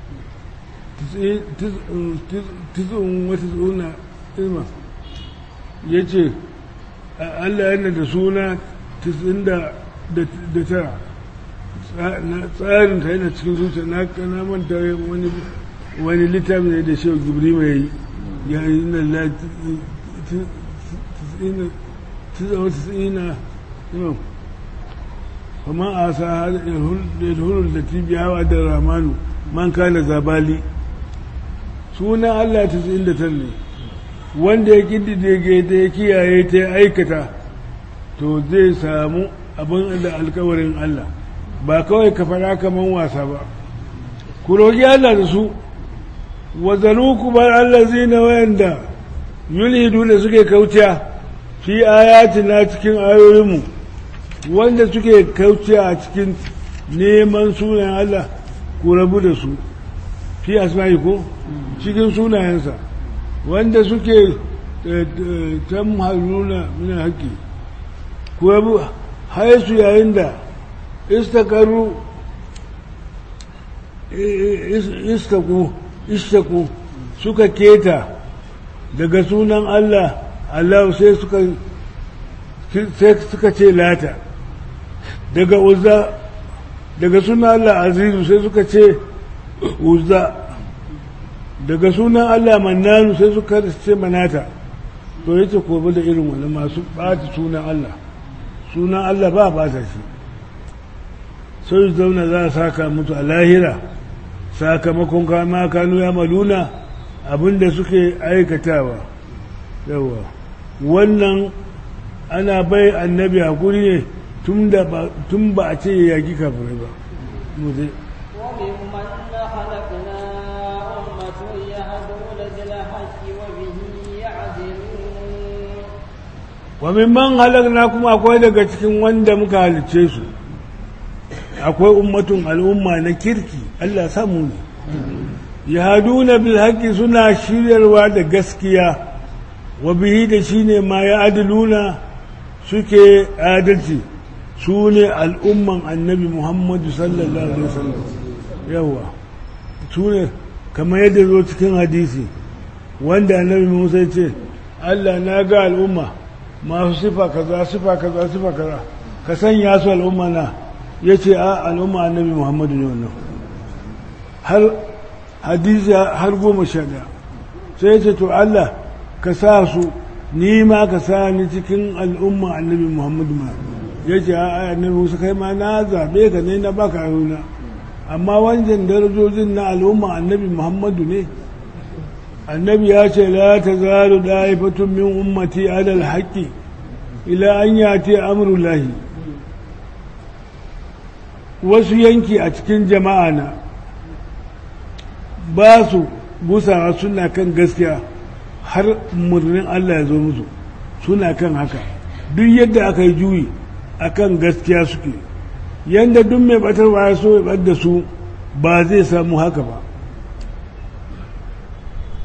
tis'un wa tis'una ilma yace Allah yana da suna tis'in da tara tsarin ta yana cikin zuciya na kana manta wani wani littafi ne da shehu gibri mai ya yi na la tis'ina imam kuma a sa yadhulul da tibiyawa da ramanu man kana zabali sunan Allah tis'in da tar ne wanda ya kididdige ta ya kiyaye ta ya aikata to zai samu abin da alkawarin Allah ba kawai ka fara kaman wasa ba ku roƙi Allah da su wazalu kuma allazi na wayanda yulhidu da suke kauciya fi ayatina cikin ayoyinmu wanda suke kauciya a cikin neman sunayen Allah ku rabu da su fi asma'i ko cikin sunayensa wanda suke can haruna min haƙƙi ku rabu haisu yayin da istakaru istaku istaku suka keta daga sunan Allah Allah sai suka sai suka ce lata daga uzza daga sunan Allah azizu sai suka ce uzza daga sunan Allah mannanu sai suka ce manata to yace ko da irin wani masu ɓata sunan Allah sunan Allah ba ba shi sai zauna za a saka mutu a lahira sakamakon kama kanu ya maluna abinda suke aikatawa yawa wannan ana bai annabi hakuri ne tun ba a ce ya yaki kafirai ba mutu وممن خلقنا أمة يهدون بالحق وبه يعدلون wa mimman halakna kuma akwai daga cikin wanda muka halicce su akwai ummatun al'umma na kirki Allah samu ne yahaduna bil haqqi suna shiryarwa da gaskiya wa bihi da shine ma ya adiluna suke adalci su ne al'umman annabi Muhammadu sallallahu alaihi wasallam yawa su ne kamar yadda zo cikin hadisi wanda annabi Musa ya ce Allah na ga al'umma masu sifa kaza sifa kaza sifa kaza ka sanya su al'umma na ya ce a al'umma annabi muhammadu ne wannan har hadisi har goma sha ɗaya sai ya ce to Allah ka sa su ni ma ka sa ni cikin al'umma annabi muhammadu ma ya ce a annabi musa kai ma na zaɓe ka ne na baka ayyuna amma wancan darajojin na al'umma annabi muhammadu ne annabi ya ce la ta zaru da'ifatun min ummati alal haqqi ila an yati amrullahi wasu yanki a cikin jama'a na ba su gusawa suna kan gaskiya har murnin Allah ya zo musu suna kan haka duk yadda aka yi juyi akan gaskiya suke yadda duk mai batarwa ya so ya bar da su ba zai samu haka ba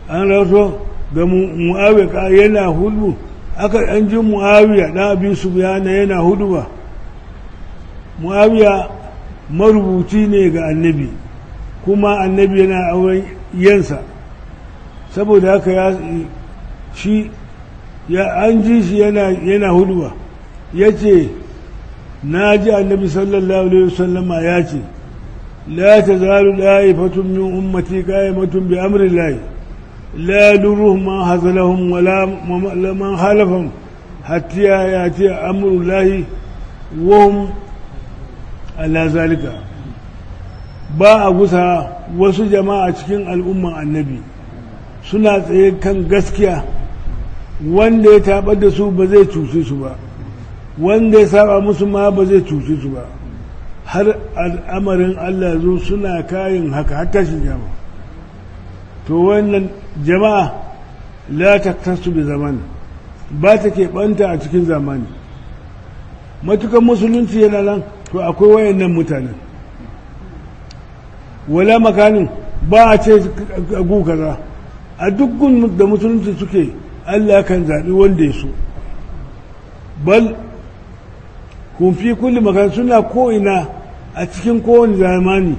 an raso ga mu'awiya yana hudu aka an ji mu'awiya na abin su yana yana hudu ba mu'awiya marubuci ne ga annabi kuma annabi yana auren yansa saboda haka ya shi ya an ji shi yana yana hudu ba ya ce na ji annabi sallallahu alaihi wasallama ya ce la ta zalu da'ifatun min ummati qa'imatun bi amri llahi la yaduruhum man hazalahum wala man halafahum hatta yati amru llahi wa hum ala zalika ba a gusa wasu jama'a cikin al'umman annabi suna tsaye kan gaskiya wanda ya taɓar da su ba zai cuce su ba wanda ya saba musu ma ba zai cuce su ba har al'amarin Allah zo suna kayin haka har tashin jama'a to wannan jama'a la taktasu bi zaman ba ta keɓanta a cikin zamani matukan musulunci yana nan to akwai wayannan mutanen wala makanin ba a ce gu kaza a duk gun da musulunci suke Allah kan zaɓi wanda ya so bal kun fi kulli makan suna ko'ina a cikin kowane zamani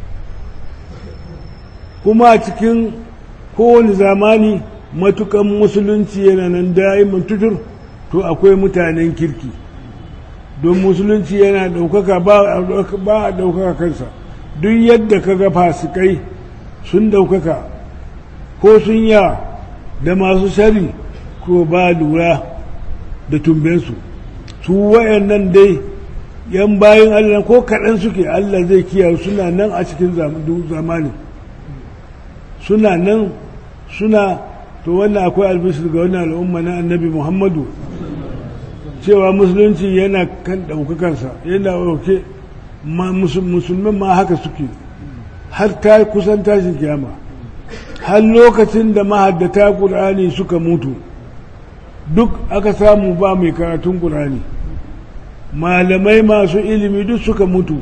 kuma a cikin kowane zamani matukan musulunci yana nan da'iman tutur to akwai mutanen kirki don musulunci yana ɗaukaka ba a ɗaukaka kansa duk yadda ka ga fasikai sun ɗaukaka ko sun yawa da masu shari ko ba lura da tumbensu su wayannan dai yan bayan Allah ko kaɗan suke Allah zai kiyaye suna nan a cikin zamani suna nan suna to wannan akwai albishir ga wannan al'umma na annabi muhammadu cewa musulunci yana kan ɗaukakarsa yana ɗauke musulman ma haka suke har ta kusan tashin kiyama har lokacin da mahaddata ƙur'ani suka mutu duk aka samu ba mai karatun ƙur'ani malamai masu ilimi duk suka mutu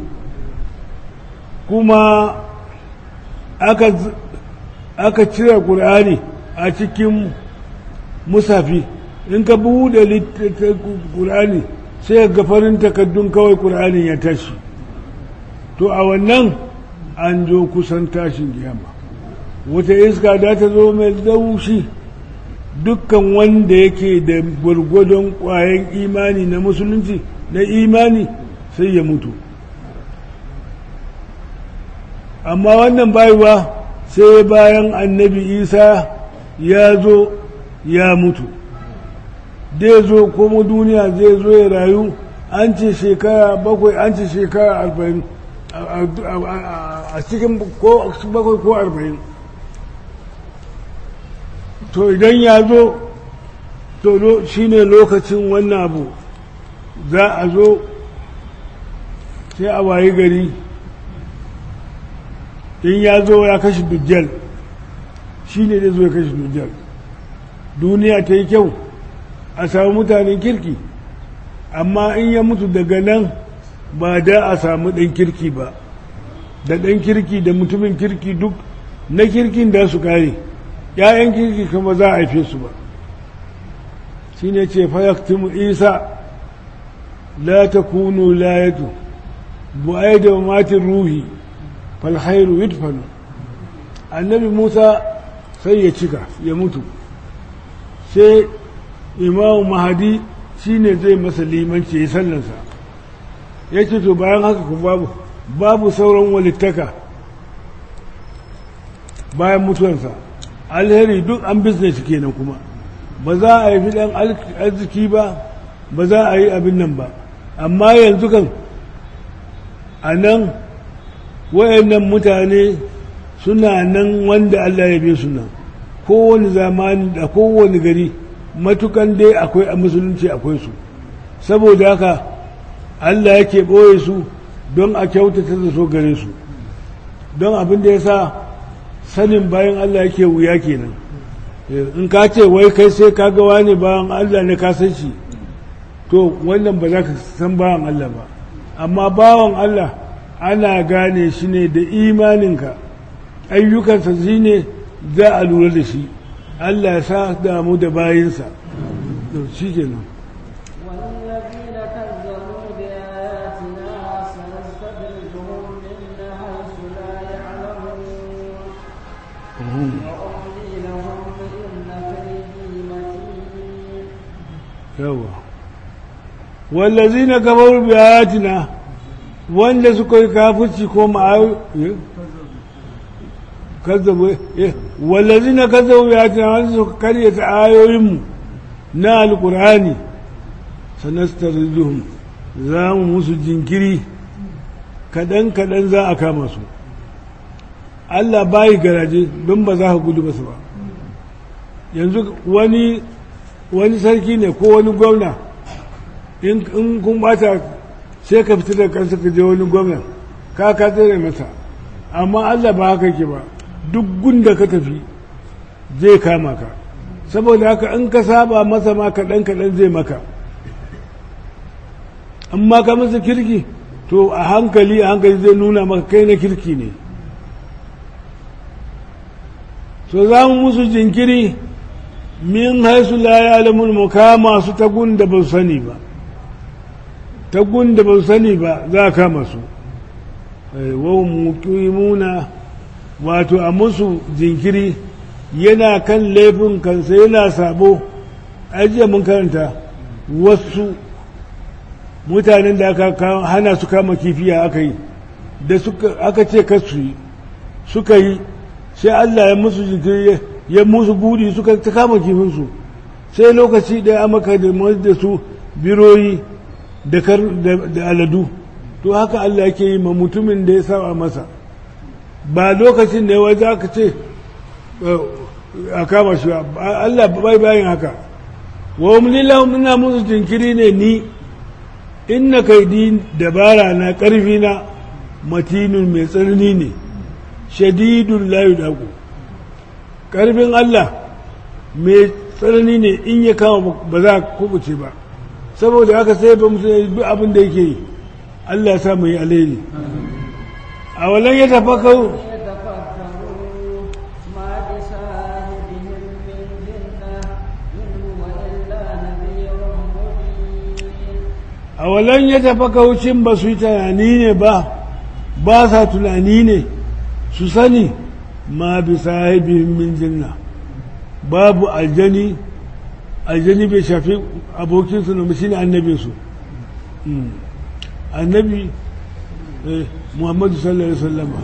kuma aka, aka cire ƙur'ani a cikin musafi in ka buɗe ƙur'ani sai ga farin takaddun kawai ƙur'anin ya tashi to a wannan an zo kusan tashin kiyama wata iska da ta zo mai laushi dukkan wanda yake da gwargwadon ƙwayan imani na musulunci na imani sai ya mutu amma wannan bayuwa sai bayan annabi isa ya zo ya mutu dai zo kuma duniya zai zo ya rayu an ce shekara bakwai an ce shekara arba'in a cikin bakwai ko arba'in to idan ya zo to shi ne lokacin wannan abu za a zo sai a wayi gari in ya zo ya kashe dujjal shi ne zai zo ya kashe dujjal duniya ta yi kyau a samu mutanen kirki amma in ya mutu daga nan ba da a samu ɗan kirki ba da ɗan kirki da mutumin kirki duk na kirkin da su kare ‘ya'yan kirki kuma za a haife su ba shi ne ce fayaktimu isa la ta kunu layatu bu'ai da matin ruhi falhairu yudfanu annabi musa sai ya cika ya mutu sai imamu mahadi shi ne zai masa limanci ya sallansa ya ce to bayan haka ku babu babu sauran walittaka bayan mutuwansa alheri duk an business kenan kuma ba za a yi dan arziki ba ba za a yi abin nan ba amma yanzu kan a nan wayannan mutane suna nan wanda Allah ya bi su nan kowane zamani da kowane gari matukan dai akwai a musulunci akwai su saboda haka Allah yake ɓoye su don a kyautata da so gare su don abin da ya sa sanin bayan Allah yake wuya kenan in ka ce wai kai sai ka ga wani bayan Allah ne ka san shi to wannan ba za ka san bayan Allah ba amma bawan Allah ana gane shi ne da imaninka ayyukansa shi ne za a lura da shi Allah ya sa damu da bayinsa to shi kenan والذين كذبوا بآياتنا سنستدرجهم من حيث لا يعلمون وأملي لهم إن كيدي متين yawa wallazina kafaru bi ayatina wanda suka yi kafirci ko ma'ayu kazzabu eh wallazina kazzabu bi ayatina wanda suka karyata ayoyinmu na alqur'ani sanastarjuhum za mu musu jinkiri kadan kadan za a kama su Allah bayi garaje don ba za ka gudu basu ba yanzu wani wani sarki ne ko wani gwamna in kun bata sai ka fita da kansa ka je wani gwamna ka ka tsere masa amma Allah ba haka ke ba duk gunda ka tafi zai kama ka saboda haka in ka saba masa ma kaɗan kaɗan zai maka amma ka masa kirki to a hankali a hankali zai nuna maka kai na kirki ne so za mu musu jinkiri min haisu la ya alamul mukama su ta gunda ba su sani ba ta gunda ba su sani ba za a kama su wa muqimuna wato a musu jinkiri yana kan laifin kansa yana sabo ajiye mun karanta wasu mutanen da aka hana su kama kifiya aka yi da aka ce kasu yi suka yi sai Allah ya musu jinkiri ya musu budi suka ta kama kifinsu sai lokaci da amaka da su biroyi da aladu to haka Allah yake yi ma mutumin da ya saba masa ba lokacin da ya waje aka ce a kama shi Allah bai bayan haka wa umlilahum ina musu jinkiri ne ni inna kaidi dabara na karfi na matinun mai tsanani ne shadidun layu daku ƙarfin Allah mai tsanani ne in ya kama ba za a kubuce ba saboda haka sai ba musu duk abin da yake yi Allah ya sa mu yi alheri a walan ya tafa kawo a walan ya tafa kaucin ba su yi tunani ne ba ba sa tunani ne su sani ma bi sahibihim min jinna babu aljani aljani bai shafi abokinsu na shi ne annabinsu annabi muhammadu sallallahu alaihi wasallama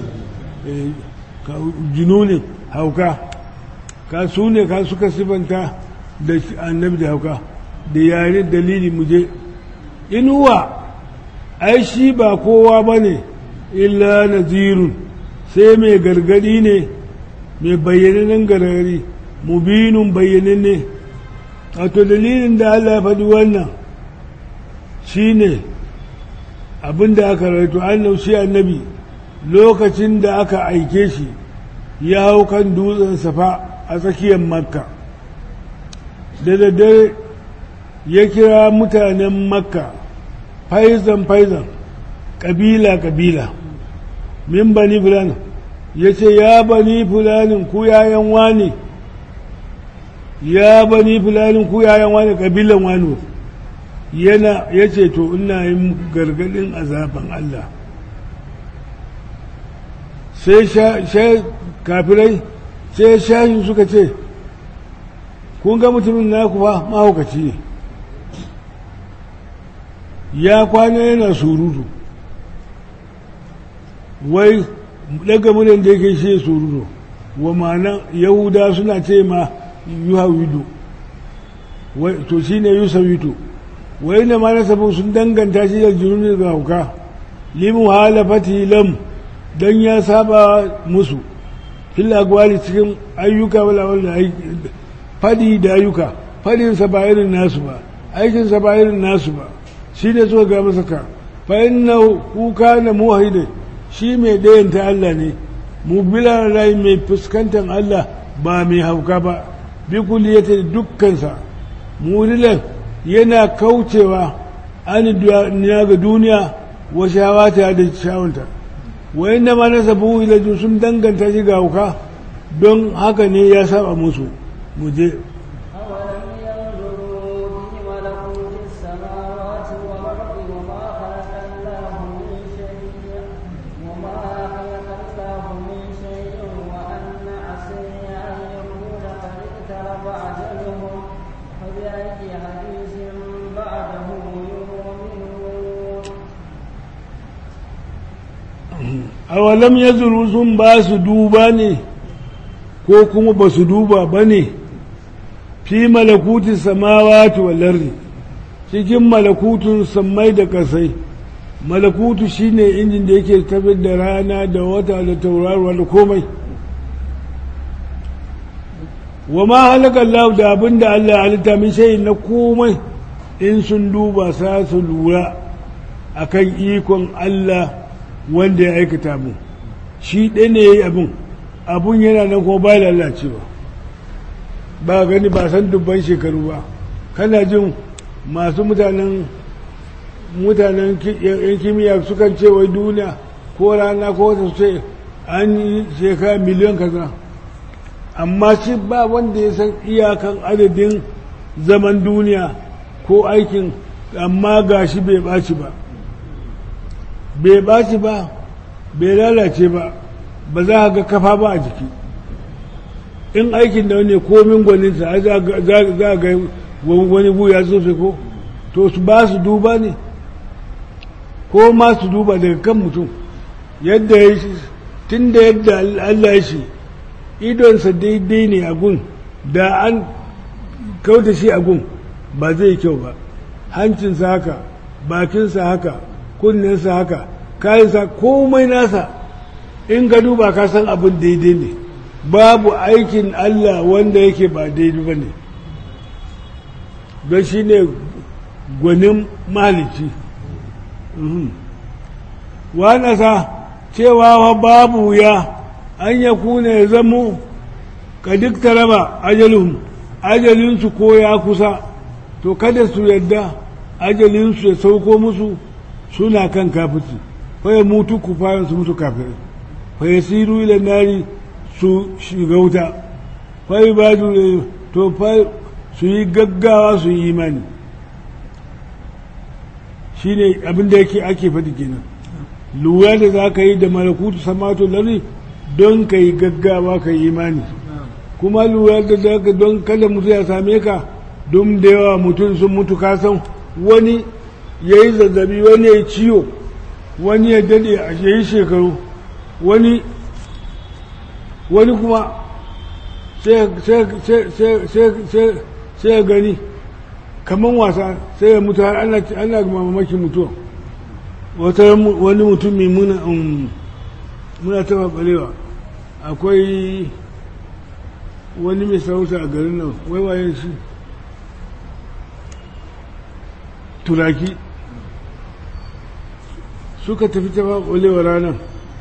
jununin hauka ka su ne ka suka sifanta da annabi da hauka da yare dalili muje inuwa ai shi ba kowa ba ne illa nazirun sai mai gargadi ne mai bayyanannen gargadi mubinun bayyananne wato dalilin da Allah ya faɗi wannan shi ne abin da aka raito an shi annabi lokacin da aka aike shi ya hau kan dutsen safa a tsakiyar makka da daddare ya kira mutanen makka faizan faizan ƙabila ƙabila min bani fulani ya ce ya bani fulanin ku yayan wani ya bani fulanin ku yayan wani ƙabilan wani yana ya ce to ina yin gargadin azaban Allah sai kafirai sai shashin suka ce kun ga mutumin naku fa mahaukaci ne ya kwana yana surutu wai daga munan da yake shi surutu wa ma'ana yahuda suna ce ma yuhawidu to shi ne yusawitu wai na ma nasabin sun danganta shi da jununin ga hauka limu halafati lam don ya saba musu filla gwali cikin ayyuka wala wala fadi da ayyuka fadinsa ba irin nasu ba aikinsa ba irin nasu ba shi ne suka ga masa ka fa inna kuka na muwahide shi mai ɗayanta Allah ne mu bila rai mai fuskantar Allah ba mai hauka ba bi kulliyata dukkansa murilan yana kaucewa an duniya ga duniya wa shawata da shawanta wa inda ma nasabu ila sun danganta shi ga hauka don haka ne ya saba musu mu je أولم ينظروا في ملكوت السماوات والأرض وما خلق الله من شيء وما خلق الله من شيء وأن عسى أن يكون قد اقترب أجلهم فبأي حديث بعده يؤمنون awalam ya zuru sun ba su duba ne ko kuma ba su duba ba ne fi malakutin samawati wal ardi cikin malakutun sammai da kasai malakutu shine injin da yake tafiyar da rana da wata da tauraruwa da komai wa ma halaka Allah da abin da Allah halitta min shayin na komai in sun duba sa su lura akan ikon Allah wanda ya aikata mu shi ɗaya ne ya yi abin abun yana nan kuma ba lalacewa ba gani ba san dubban shekaru ba kana jin masu mutanen mutanen yan kimiyya sukan ce wai duniya ko rana ko wata su ce an yi shekara miliyan kaza amma shi ba wanda ya san iyakan adadin zaman duniya ko aikin amma gashi bai ɓaci ba bai ɓaci ba bai lalace ba ba za a ga kafa ba a jiki in aikin da wani komin gwaninsa za a ga wani buya tsofe ko to su ba su duba ne ko ma su duba daga kan mutum yadda ya shi tun da yadda Allah ya shi idonsa daidai ne a gun da an kauta shi a gun ba zai kyau ba hancinsa haka bakinsa haka kunninsa haka kayansa komai nasa in ka duba ka san abin daidai ne babu aikin Allah wanda yake ba daidai ba ne don shi ne gwanin malici sa cewa wa babu ya an ya kuna ya zamo ka duk taraba ajalin ajalinsu ko ya kusa to kada su yadda ajalinsu ya sauko musu suna kan kafici faya mutu ku fara su mutu kafirai faya siru ila nari su shiga wuta faya ba to su yi gaggawa su yi imani shi ne abinda yake ake faɗi kenan lura da za ka yi da malakutu samato lari don ka yi gaggawa ka yi imani kuma lura da za ka don kada mutu ya same ka don da yawa mutum sun mutu kasan wani ya yi zazzabi wani ya yi ciwo wani ya dade a yi shekaru wani wani kuma sai ya gani kamar wasa sai ya mutu har ana mamakin mutuwa wata wani mutumi muna muna taba balewa akwai wani mai sarauta a garin nan waiwayen shi turaki suka tafi ta ɓalewa ranar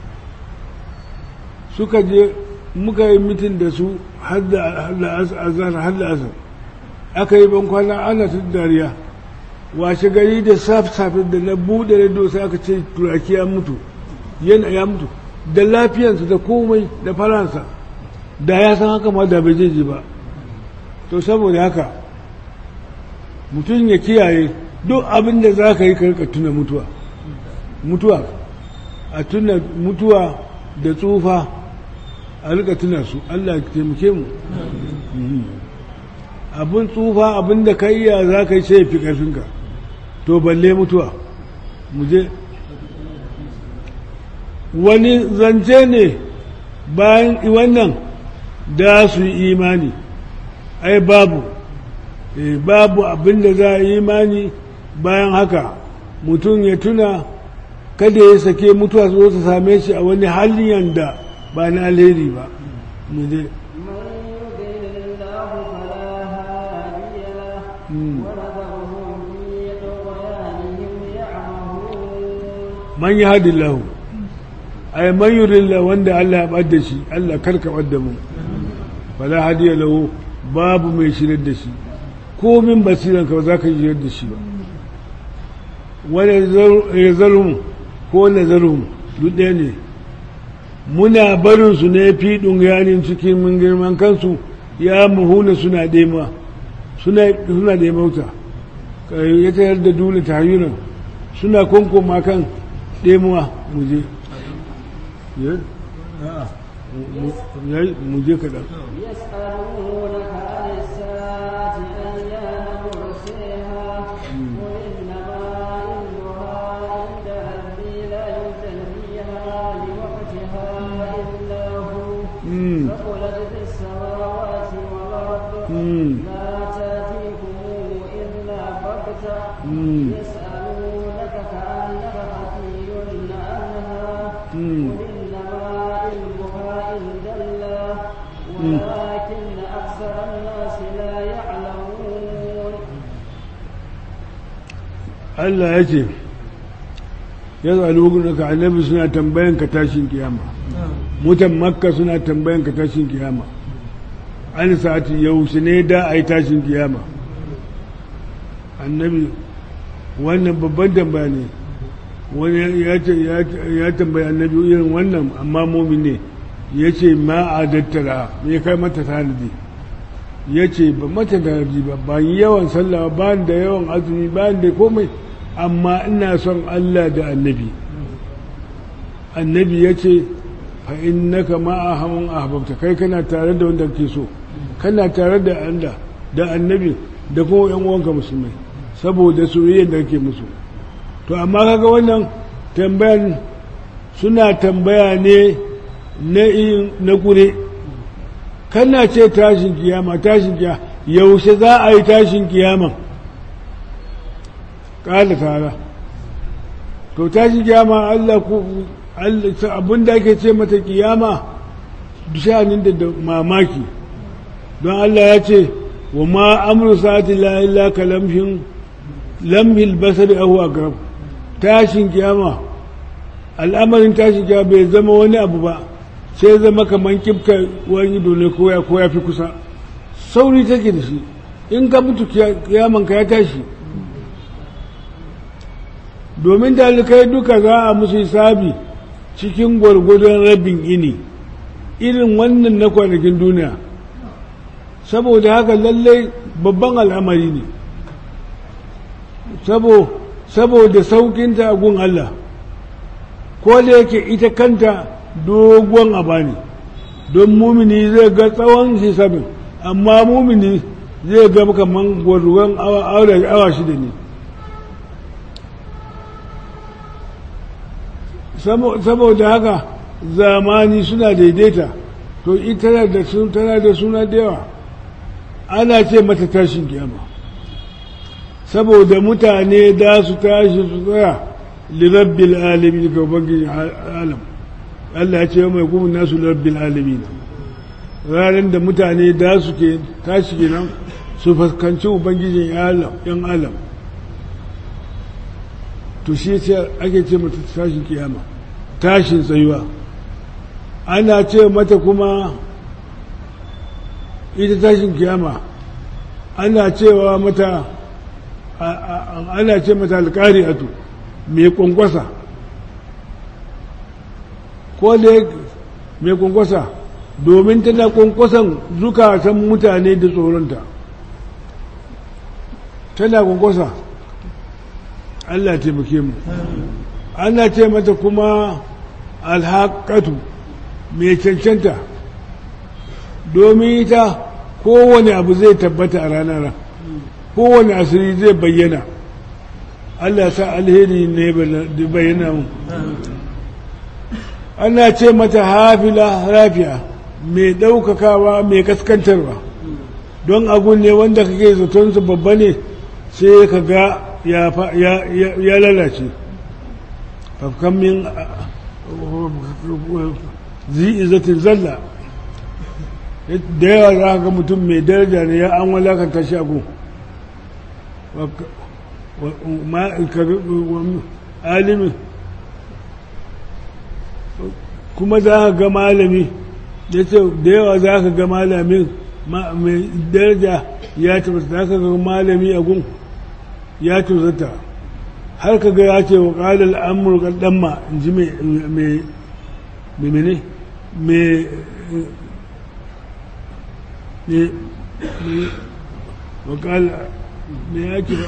suka je muka yi mitin da su har da asar aka yi ban kwana ana ta dariya washe gari da safe da na buɗe rediyo sai aka ce turaki ya mutu yana ya mutu da lafiyansa da komai da faransa da ya san haka ma da bai je ba to saboda haka mutum ya kiyaye duk abin da za ka yi karka tuna mutuwa mutuwa a tuna mutuwa da tsufa a rika tuna su Allah ya taimake mu abin tsufa abin da ka iya za ka yi sai fi ƙarfinka to balle mutuwa mu je wani zance ne bayan wannan da su yi imani ai babu babu abin da za a yi imani bayan haka mutum ya tuna kada ya sake mutuwa su zo su same shi a wani halin da ba na alheri ba mu je man yi hadin lahu ay man yurilla wanda Allah ya ɓadda shi Allah karka ɓadda mu fala hadiya lahu babu mai shirar da shi ko min basiran ka ba za ka shirar da shi ba wani ya zarhum ko na zarhum duk ɗaya ne muna barin su ne fi yanin cikin mun girman kansu ya muhuna suna ɗema suna suna da mauta ya tayar da dole ta hayunan suna kwankoma kan ɗemuwa muje muje kaɗan يسألونك عن الساعة أيان مرسيها قل إنما علمها عند ربي لا يجليها لوقتها إلا هو Mm. ثقلت في السماوات والأرض Mm. لا تأتيكم إلا بغتة Mm. يسألونك كأنك حفي عنها Mm. قل إنما علمها عند الله ولكن أكثر الناس لا يعلمون Allah ya ce ya zalu ka annabi suna tambayan ka tashin kiyama mutan makka suna tambayan ka tashin kiyama an sa'ati yaushe ne da a yi tashin kiyama annabi wannan babban tambaya ne wani ya ce ya tambaya annabi irin wannan amma mumin ne ya ce ma a dattara me kai mata tanadi ya ce ba mata tanadi ba ba yi yawan sallah ba da yawan azumi ba da komai amma ina son Allah da annabi annabi ya ce fa innaka ma ahamun ahbabta kai kana tare da wanda kake so kana tare da Allah da annabi da kuma yan uwanka musulmai saboda soyayyar da kake musu to amma kaga wannan tambayan suna tambaya ne na in na kure kana ce tashin kiyama tashin kiyama yaushe za a yi tashin kiyama ƙala tara to tashin kiyama Allah ku abin da ake ce mata kiyama shanin da da mamaki don Allah ya ce wa ma amru sa'ati la illa kalamhin lamhil basari ahu aqrab tashin kiyama al'amarin tashin kiyama bai zama wani abu ba sai zama kamar kifka wani dole ko ya ko ya fi kusa sauri take da shi in ka mutu kiyaman ka ya tashi domin dalikai duka za a musu hisabi cikin gwargwadon rabin ini irin wannan na kwanakin duniya saboda haka lallai babban al'amari ne saboda saukinta a gun Allah ko da yake ita kanta dogon aba ne don mumini zai ga tsawon hisabin amma mumini zai ga kamar gwargwadon awa shida ne saboda haka zamani suna daidaita to ita da tana da suna da yawa ana ce mata tashin kiyama saboda mutane da su tashi su tsaya lirabbil alamin ga ubangiji alam Allah ya ce mai kuma nasu lirabbil alamin ranar da mutane da su ke tashi kenan su fuskanci ubangijin yan alam to shi ake ce mata tashin kiyama tashin tsayuwa ana ce mata kuma ita tashin kiyama ana cewa mata ana ce mata alƙari'atu mai kwankwasa ko da mai kwankwasa domin tana kwankwasan zukatan mutane da tsoronta tana kwankwasa Allah taimake mu ana ce mata kuma alhaƙatu mai cancanta domin ita kowane abu zai tabbata a ranar kowane asiri zai bayyana Allah sa alheri ne bayyana mu ana ce mata hafila rafiya mai ɗaukakawa mai kaskantarwa don abu ne wanda kake zaton su babba ne sai ka ga ya lalace fafkan min zi'izatin zalla da yawa za ga mutum mai daraja ne ya an walakanta shi abu alimin kuma za ka ga malami ya ce da yawa za ka ga malamin mai daraja ya tabbata za ka ga malami a gun ya tuzata har ka ga ya ce wa ƙalar amurka ɗanma in ji mai mene mai ne ne wakal ne ya kira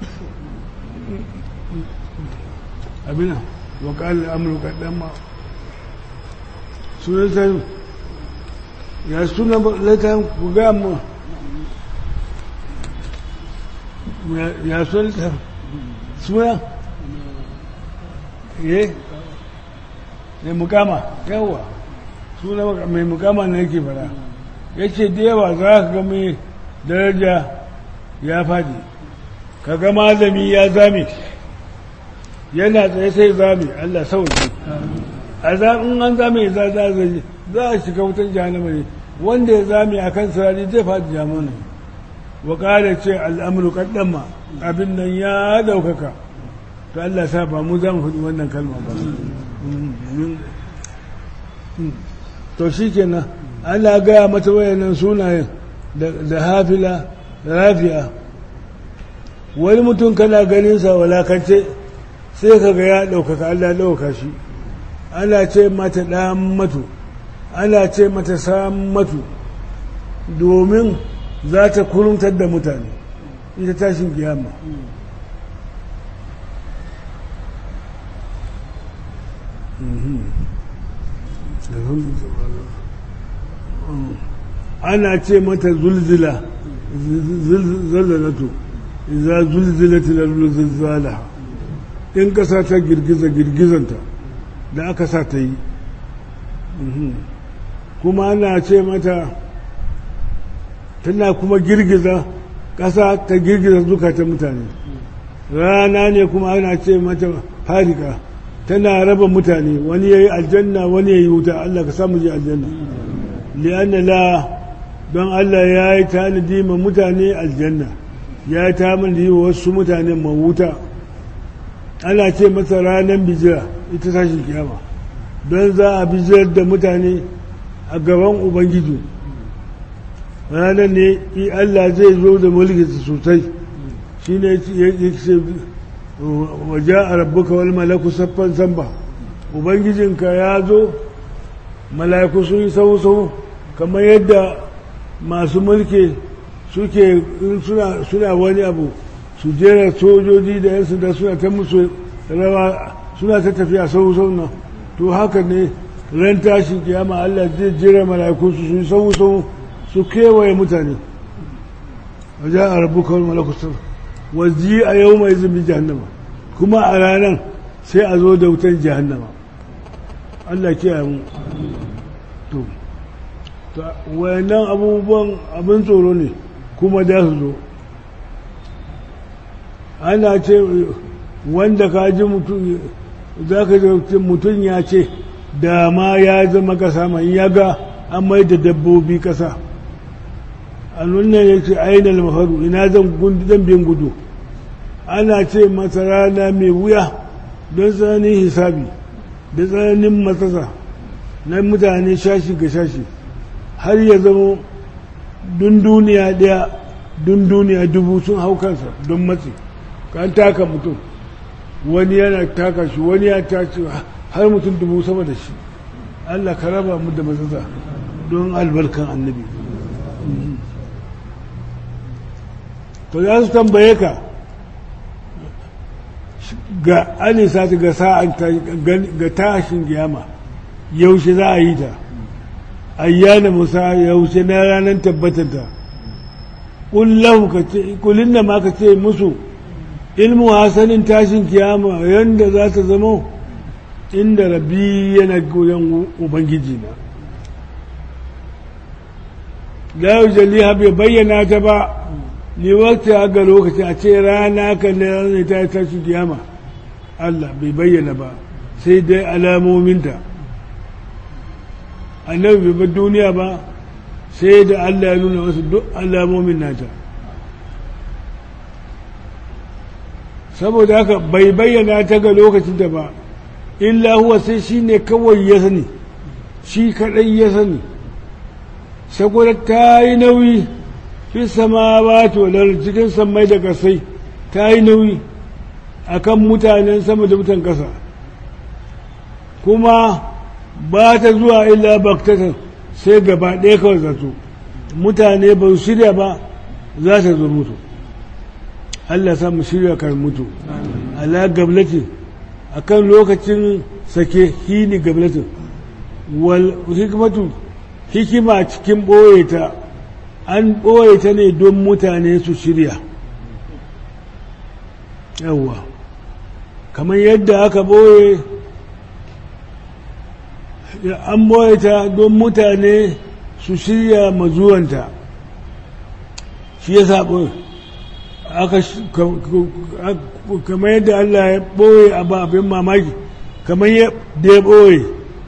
abina wakal amurka ɗan ma sunan sai ya suna latan ku ga mu ya suna latan suna ye mai mukama yawa suna mai mukama na yake fara ya ce da yawa za ka ga mai daraja ya faɗi ka ga malami ya zame yana tsaye sai zame Allah sauki a in an zame za za za a shiga wutar jahannama ne wanda ya zame a kan sarari zai faɗi jahannama wa ƙara ce al'amuru kaddama abin nan ya ɗaukaka to Allah sa ba mu za mu faɗi wannan kalma ba to shi kenan ana gaya mata wayannan sunayen da hafila da rafiya wani mutum kana ganinsa walakance sai ka ga ya ɗaukaka Allah ɗauka shi ana ce mata ɗan matu ana ce mata sam matu domin za ta kuruntar da mutane ita tashin kiyama ana ce mata zulzila zalzalatu iza zulzilati lallu zilzalaha in kasa ta girgiza girgizanta da aka sa ta yi kuma ana ce mata tana kuma girgiza kasa ta girgiza zukatan mutane rana ne kuma ana ce mata farika tana raba mutane wani ya yi aljanna wani ya yi wuta Allah ka samu ji aljanna li'anna la don Allah ya yi tanadi ma mutane aljanna ya yi tanadi wa wasu mutane ma wuta ana ce masa ranar bijira ita tashin kiyama don za a bijirar da mutane a gaban ubangiji ranar ne Allah zai zo da mulkinsa sosai shi ne ya ce waje a rabbuka wal malaku saffan samba ubangijinka ya zo mala'iku sun yi sau-sau kamar yadda masu mulki suke suna wani abu su jera sojoji da yan sanda suna ta musu rawa suna ta tafiya sau-sau nan to haka ne ran tashin kiyama Allah zai jera mala'iku su yi sau-sau su kewaye mutane waje a rabbuka wal malaku saffan waji a yau mai zubi jahannama kuma a ranar sai a zo da wutan jahannama Allah kiyaye mu to wayannan abubuwan abin tsoro ne kuma da su zo ana ce wanda ka ji mutum za ka ji mutum ya ce da ma ya zama kasa mai ya ga an mai da dabbobi kasa a nuna ya ce ainihin mafaru ina zan bin gudu ana ce masa rana mai wuya don tsananin hisabi da tsananin matsasa na mutane shashi ga shashi har ya zama dun duniya daya dun duniya dubu sun hau kansa don matsi kan taka mutum wani yana taka shi wani ya tashi har mutum dubu sama da shi Allah ka raba mu da matsasa don albarkan annabi to za su tambaye ka ga anisa ga sa'an ga tashin giyama yaushe za a yi ta ayyana musa yaushe na ranar tabbatar ta kullahu ka ce kulin da ma ka ce musu ilmu hasanin tashin kiyama yanda za ta zama inda rabi yana goyon ubangiji na la yujaliha bai bayyana ta ba ni wakta ga lokaci a ce rana kan da ranar ta tashi kiyama Allah bai bayyana ba sai dai alamominta annabi bai bar duniya ba sai da Allah ya nuna wasu duk alamomin nata saboda haka bai bayyana ta ga lokacin da ba illa huwa sai shi ne kawai ya sani shi kaɗai ya sani saboda ta yi nauyi fi sama ba tolar cikin sammai da kasai ta yi nauyi a kan mutanen sama da mutan ƙasa kuma ba ta zuwa illa baktatan sai gaba ɗaya kawai zato mutane ba su shirya ba za ta zo mutu Allah sa mu shirya kar mutu ala gablatin akan lokacin sake hini gablatin wal hikmatu hikima cikin ɓoye ta an ɓoye ta ne don mutane su shirya yawwa kamar yadda aka ɓoye an ɓoye ta don mutane su shirya mazuwanta shi ya sa ɓoye aka kamar yadda Allah ya ɓoye abin mamaki kamar yadda ya ɓoye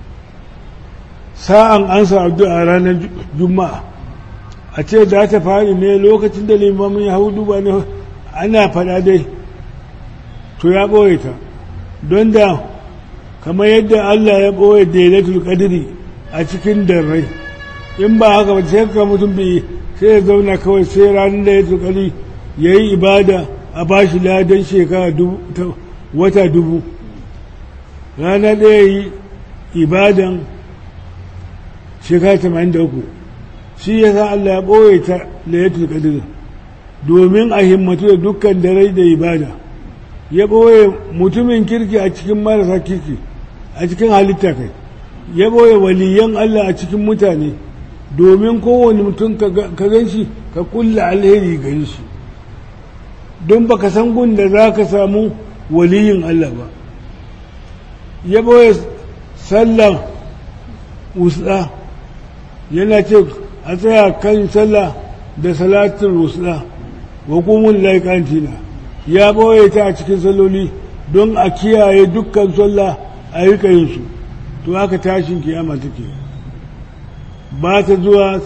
sa'an an sa addu'a ranar juma'a a ce za ta fari ne lokacin da limamin ya hau duba ne ana faɗa dai to ya ɓoye ta don da kamar yadda Allah ya ɓoye daidatul qadri a cikin darrai in ba haka ba sai ka mutum bai sai ya zauna kawai sai ranar da ya tukari ya yi ibada a ba shi ladan shekara wata dubu rana ɗaya yi ibadan shekara tamanin da uku shi ya sa Allah ya ɓoye ta layatul qadr domin a himmatu da dukkan dare da ibada ya ɓoye mutumin kirki a cikin marasa kirki a cikin halitta kai ya ɓoye waliyan Allah a cikin mutane domin kowane mutum ka gan shi ka kulla alheri gare shi don baka san gun da za ka samu waliyin Allah ba ya ɓoye sallah wusla yana ce a tsaya kan sallah da salatin wusla wa kumun laikantina ya ɓoye ta a cikin salloli don a kiyaye dukkan sallah a yi su to haka tashin kiyama take ba ta zuwa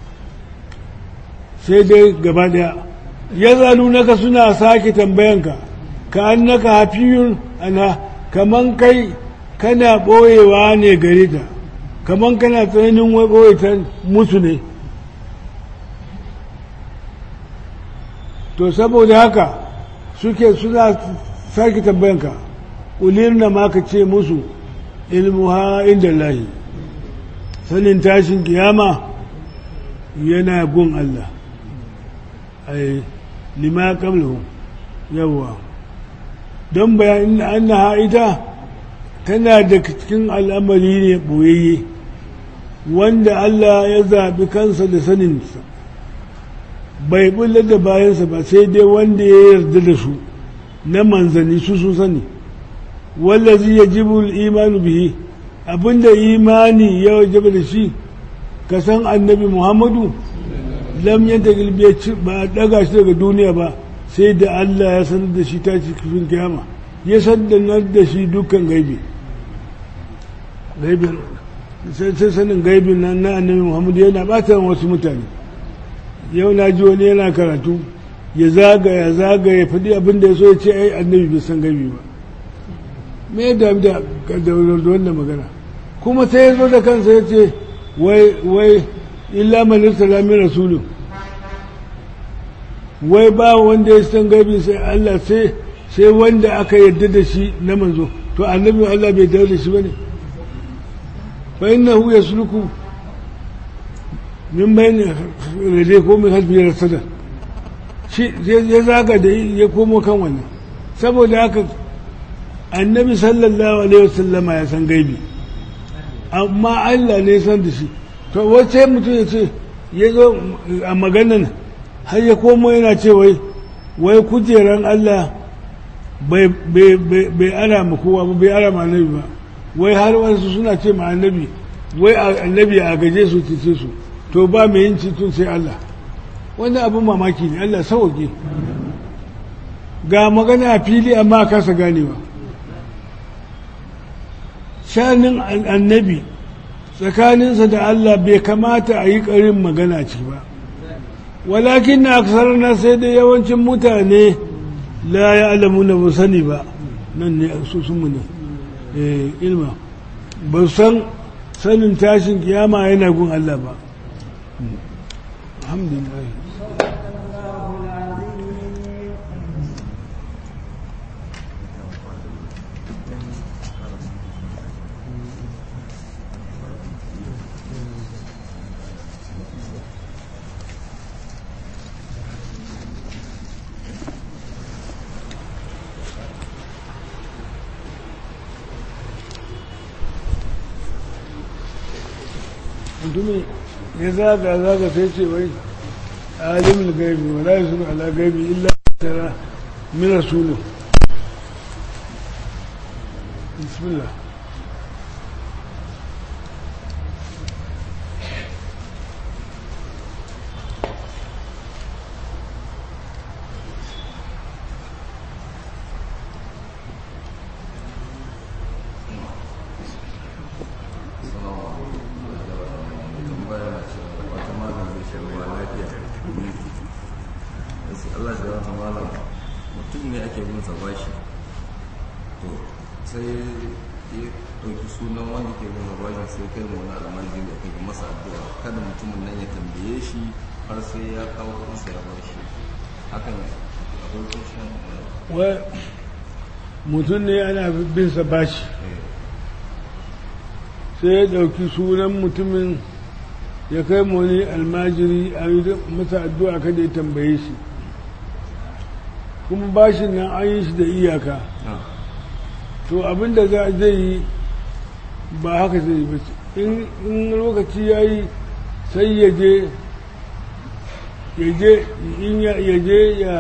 sai dai gaba daya ya zalu naka suna sake tambayanka ka an naka hafiyun ana kaman kai kana ɓoyewa ne gare ta kaman kana tsananin wai ɓoye ta musu ne to saboda haka suke suna sake tambayanka ulirna ma ka ce musu ilmuha inda lahi sanin tashin kiyama yana gun Allah ai lima qablahu yawa don bayan annaha ita tana da cikin al'amari ne boyayye wanda Allah ya zaɓi kansa da saninsa bai bullar da bayansa ba sai dai wanda ya yarda da su na manzanni su sun sani wallazi yajibu al-imanu bihi abinda imani ya wajaba da shi ka san annabi muhammadu lam yanta gilbiya ba a daga shi daga duniya ba sai da allah ya sanar da shi ta cikin kiyama ya sanar da shi dukkan gaibi gaibin sai sanin gaibin nan na annabi muhammadu yana bata wasu mutane yau na ji wani yana karatu ya zagaya zagaya faɗi abin da ya so ya ce ai annabi bai san gaibi ba me ya dami da wannan magana kuma sai ya zo da kansa ya ce wai wai illa manista lamin rasulun wai ba wanda ya san gaibi sai Allah sai sai wanda aka yarda da shi na manzo to annabi Allah bai yarda da shi bane fa innahu yasluku min bayni rade ko min halbi rasada shi ya zaga da ya komo kan wannan saboda haka annabi sallallahu alaihi wasallama ya san gaibi amma Allah ne san da shi to wace mutum ya ce ya zo a maganan har ya komo yana ce wai wai kujeran Allah bai ara ma kowa ba bai ara ma annabi ba wai har wasu suna ce ma annabi wai annabi a gaje su ce su to ba mai yin tun sai Allah wannan abin mamaki ne Allah sauke ga magana a fili amma kasa ganewa shanin annabi tsakaninsa da Allah bai kamata a yi ƙarin magana ci ba walakin na aksar na sai da yawancin mutane la ya alamu na ba sani ba nan ne su sun mu ne ilma ba san sanin tashin kiyama yana gun Allah ba alhamdulillah mutumin ya zaga zaga sai ce wai alimul gaibi wa la yusulu ala gaibi illa tara min rasulun bismillah Allah shi wata malam mutum ne ake bin sa bashi to sai ya ɗauki sunan wanda ke bin sa bashi sai kai mu wani almajiri da kai masa addu'a kada mutumin nan ya tambaye shi har sai ya kawo kuɗinsa ya bashi hakan akwai kushin wai mutum ne ana bin sa bashi sai ya ɗauki sunan mutumin ya kai mu wani almajiri a yi masa addu'a kada ya tambaye shi kuma bashin nan an yi shi da iyaka to abinda za zai yi ba haka zai yi ba in in lokaci ya yi sai ya je ya je in ya ya je ya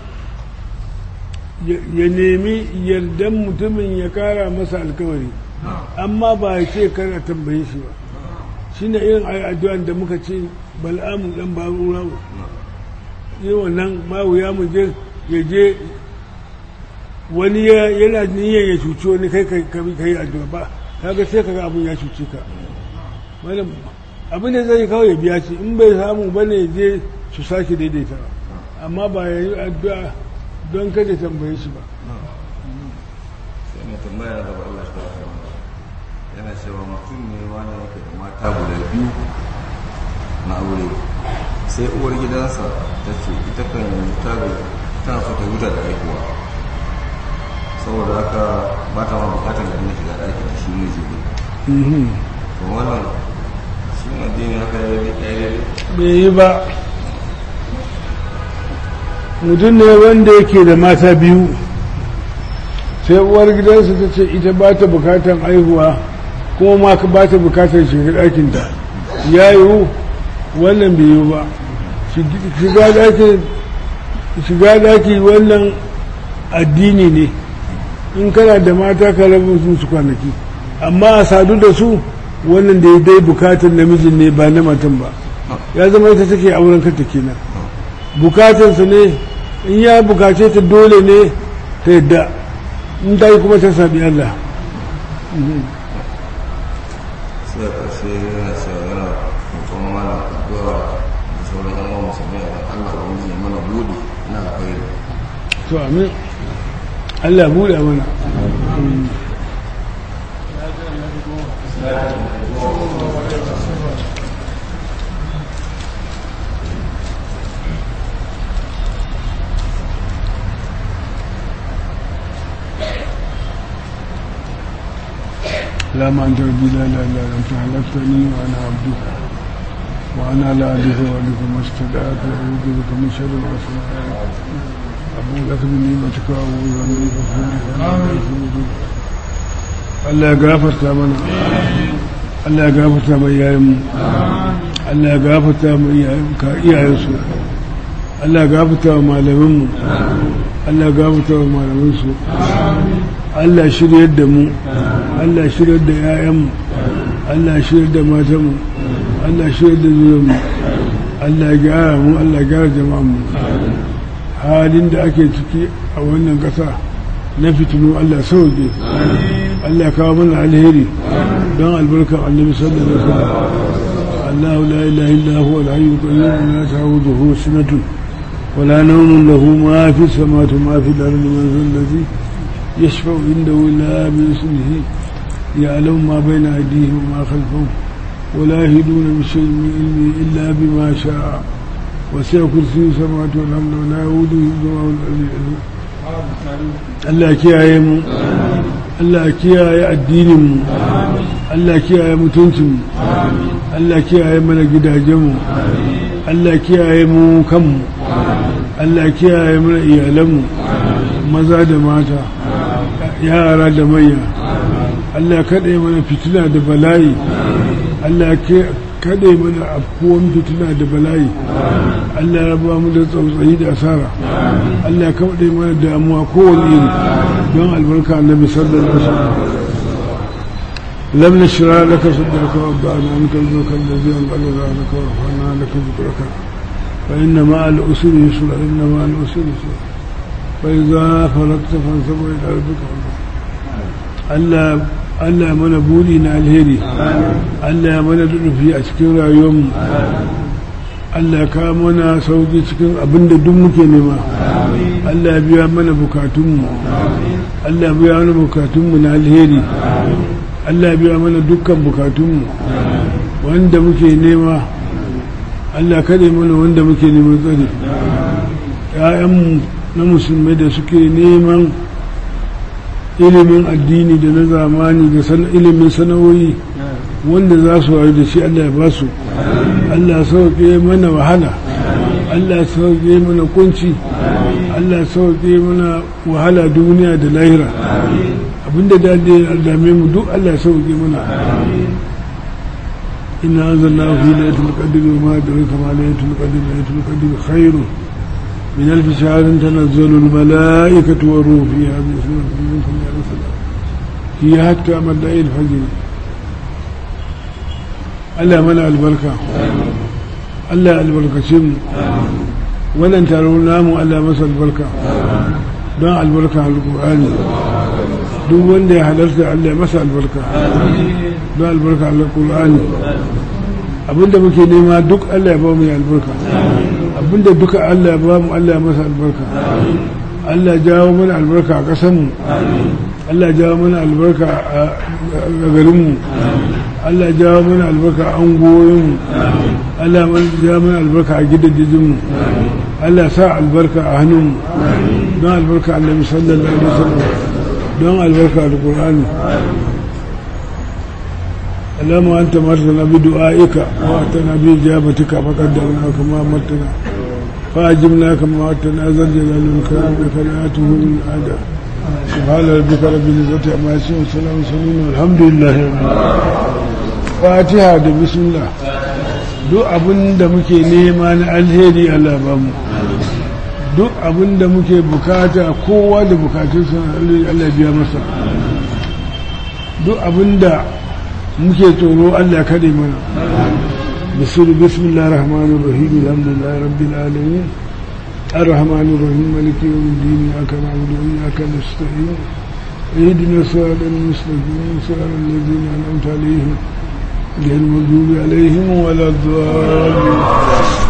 ya ya nemi yardan mutumin ya kara masa alkawari amma ba ya ce kar a tambaye shi ba shi ne irin ayi addu'an da muka ce bal'amu dan barura yi wannan ma wuya mu je ya je wani ya- yana niyyar ya cuci wani kai kai kai addu'a ba kaga sai kaga abun ya cuci ka malam abin da zai kawai ya biya shi in bai samu bane ya je su sake daidaita amma ba ya yi addu'a don kada tambaye shi ba sai mai tambaya da Allah shi wata yana cewa mutum ne wani yake da mata guda biyu na aure sai uwar gidansa ta ce ita kan yanzu ta ga tana so ta huta da haihuwa saboda haka ba ta ma bukatar da dinga shiga ɗaki da shi miji ne Mhm. to wannan shi addini haka ya yi daidai bai yi ba mutum ne wanda yake da mata biyu sai uwar gidansa ta ce ita ba ta bukatan aihuwa kuma ma ka ba ta bukatar shiga ɗakinta ya yiwu wannan bai yiwu ba shiga ɗaki shiga ɗaki wannan addini ne in kana da mata ka rabu su su kwanaki amma a sadu da su wannan da ya dai bukatar namijin ne ba na matan ba ya zama ita take auren kanta kenan bukatarsa ne in ya bukace ta dole ne ta yadda in ta yi kuma ta sabi Allah sai a ƙarshe yana cewa yana roƙon malam addu'a da sauran yan uwan musulmi a kan Allah wani ya mana buɗe na alkhairi to amin Allah buɗe mana لا ما أنت ربي لا لا لا أنت خلقتني وأنا عبدك وأنا لا أعرف ولك ما استدعت وأعوذ بك من شر ما صنعت أبو لك بنعمتك وأعوذ بك من Allah ya gafarta mana Allah ya gafarta mai yayin Allah ya gafarta mai iyayensu Allah ya gafarta wa malaminmu Allah ya gafarta wa malaminsu Allah shiryar da mu Allah shiryar da 'ya'yanmu Allah shiryar da matanmu Allah shiryar da zuriyarmu Allah ya gyara mu Allah ya gyara jama'anmu halin da ake ciki a wannan ƙasa na fitinu Allah sauke Allah kawo mana alheri don albarkar annabi sallallahu alaihi wasallam Allah la ilaha illa huwa al-hayyul qayyum la ta'khudhuhu sinatun wa la nawmun lahu ma fi samawati wa ma fi al-ardi man dhal ladhi yashfa'u indahu illa bi ismihi ya'lamu ma bayna aydihim wa ma khalfahum ولا يهدون بشيء من علمه إلا بما شاء وسع كرسي السماوات والأرض ولا يؤوده حفظهما العلي العظيم Allah kiyaye mu Allah kiyaye addinin mu Allah kiyaye mutuncin mu Allah kiyaye mana gidajen mu Allah kiyaye mu kanmu Allah kiyaye mana iyalan mu maza da mata yara da manya Allah kaɗe mana fitina da bala'i Allah kada ya mana afkuwan fitina da bala'i Allah ya ba mu da tsautsayi da asara Allah ya kaɗe mana damuwa kowane iri don albarka annabi sallallahu alaihi wasallam لم نشرع لك صدرك ووضعنا عنك وزرك الذي انقلب عنك ورفعنا لك ذكرك فإن مع الأسر يسرا إن مع الأسر يسرا فإذا فرغت فانصب إلى ربك Allah Allah mana buri na alheri Allah mana rufi a cikin rayuwarmu Allah ka mana sauki cikin abinda duk muke nema Allah biya mana bukatunmu Allah biya mana bukatunmu na alheri Allah biya mana dukkan bukatunmu wanda muke nema Allah kare mana wanda muke neman tsari ‘ya'yanmu na musulmai da suke neman ilimin addini da na zamani da ilimin sana'o'i wanda za su wayo da shi Allah ya ba su Allah sauke mana wahala Allah sauke mana kunci Allah sauke mana wahala duniya da lahira abinda da ya dame mu duk Allah sauke mana inna anzalna fi laylatil qadri wa ma adraka ma laylatul qadri laylatul qadri khairun من ألف شهر تنزل الملائكة والروح فيها بإذن من كل ألف هي حتى مبدأ الفجر ألا منع البركة ألا البركة شم ولن ترون نام ألا مسا البركة دع البركة على القرآن duk wanda ya halarta Allah ya masa albarka don albarka Allah Qur'ani abinda muke nema duk Allah ya ba mu albarka abinda duka Allah ya ba mu Allah ya masa albarka Allah jawo mana albarka a ƙasanmu Allah jawo mana albarka a garinmu Allah jawo mana albarka a angoyinmu Allah jawo mana albarka a gidajenmu Allah sa albarka a hannunmu don albarka Allah sallallahu alaihi wasallam don albarka da Qur'ani اللهم أنت مرتنا بدعائك وأتنا بإجابتك فقدرنا كما أمرتنا فأجبنا كما وعدتنا ذا الجلال والإكرام لك لا من أدى سبحان ربك رب العزة عما يصفون وسلام على والحمد لله رب العالمين فاتحة بسم الله duk abin da muke nema na alheri Allah ba mu duk abin da muke bukata kowa da bukatunsa Allah biya masa duk abin da muke tsoro Allah kaɗe mana بسم بسم الله الرحمن الرحيم الحمد لله رب العالمين الرحمن الرحيم مالك يوم الدين إياك نعبد وإياك نستعين اهدنا الصراط المستقيم صراط الذين أنعمت عليهم غير المغضوب عليهم ولا الضالين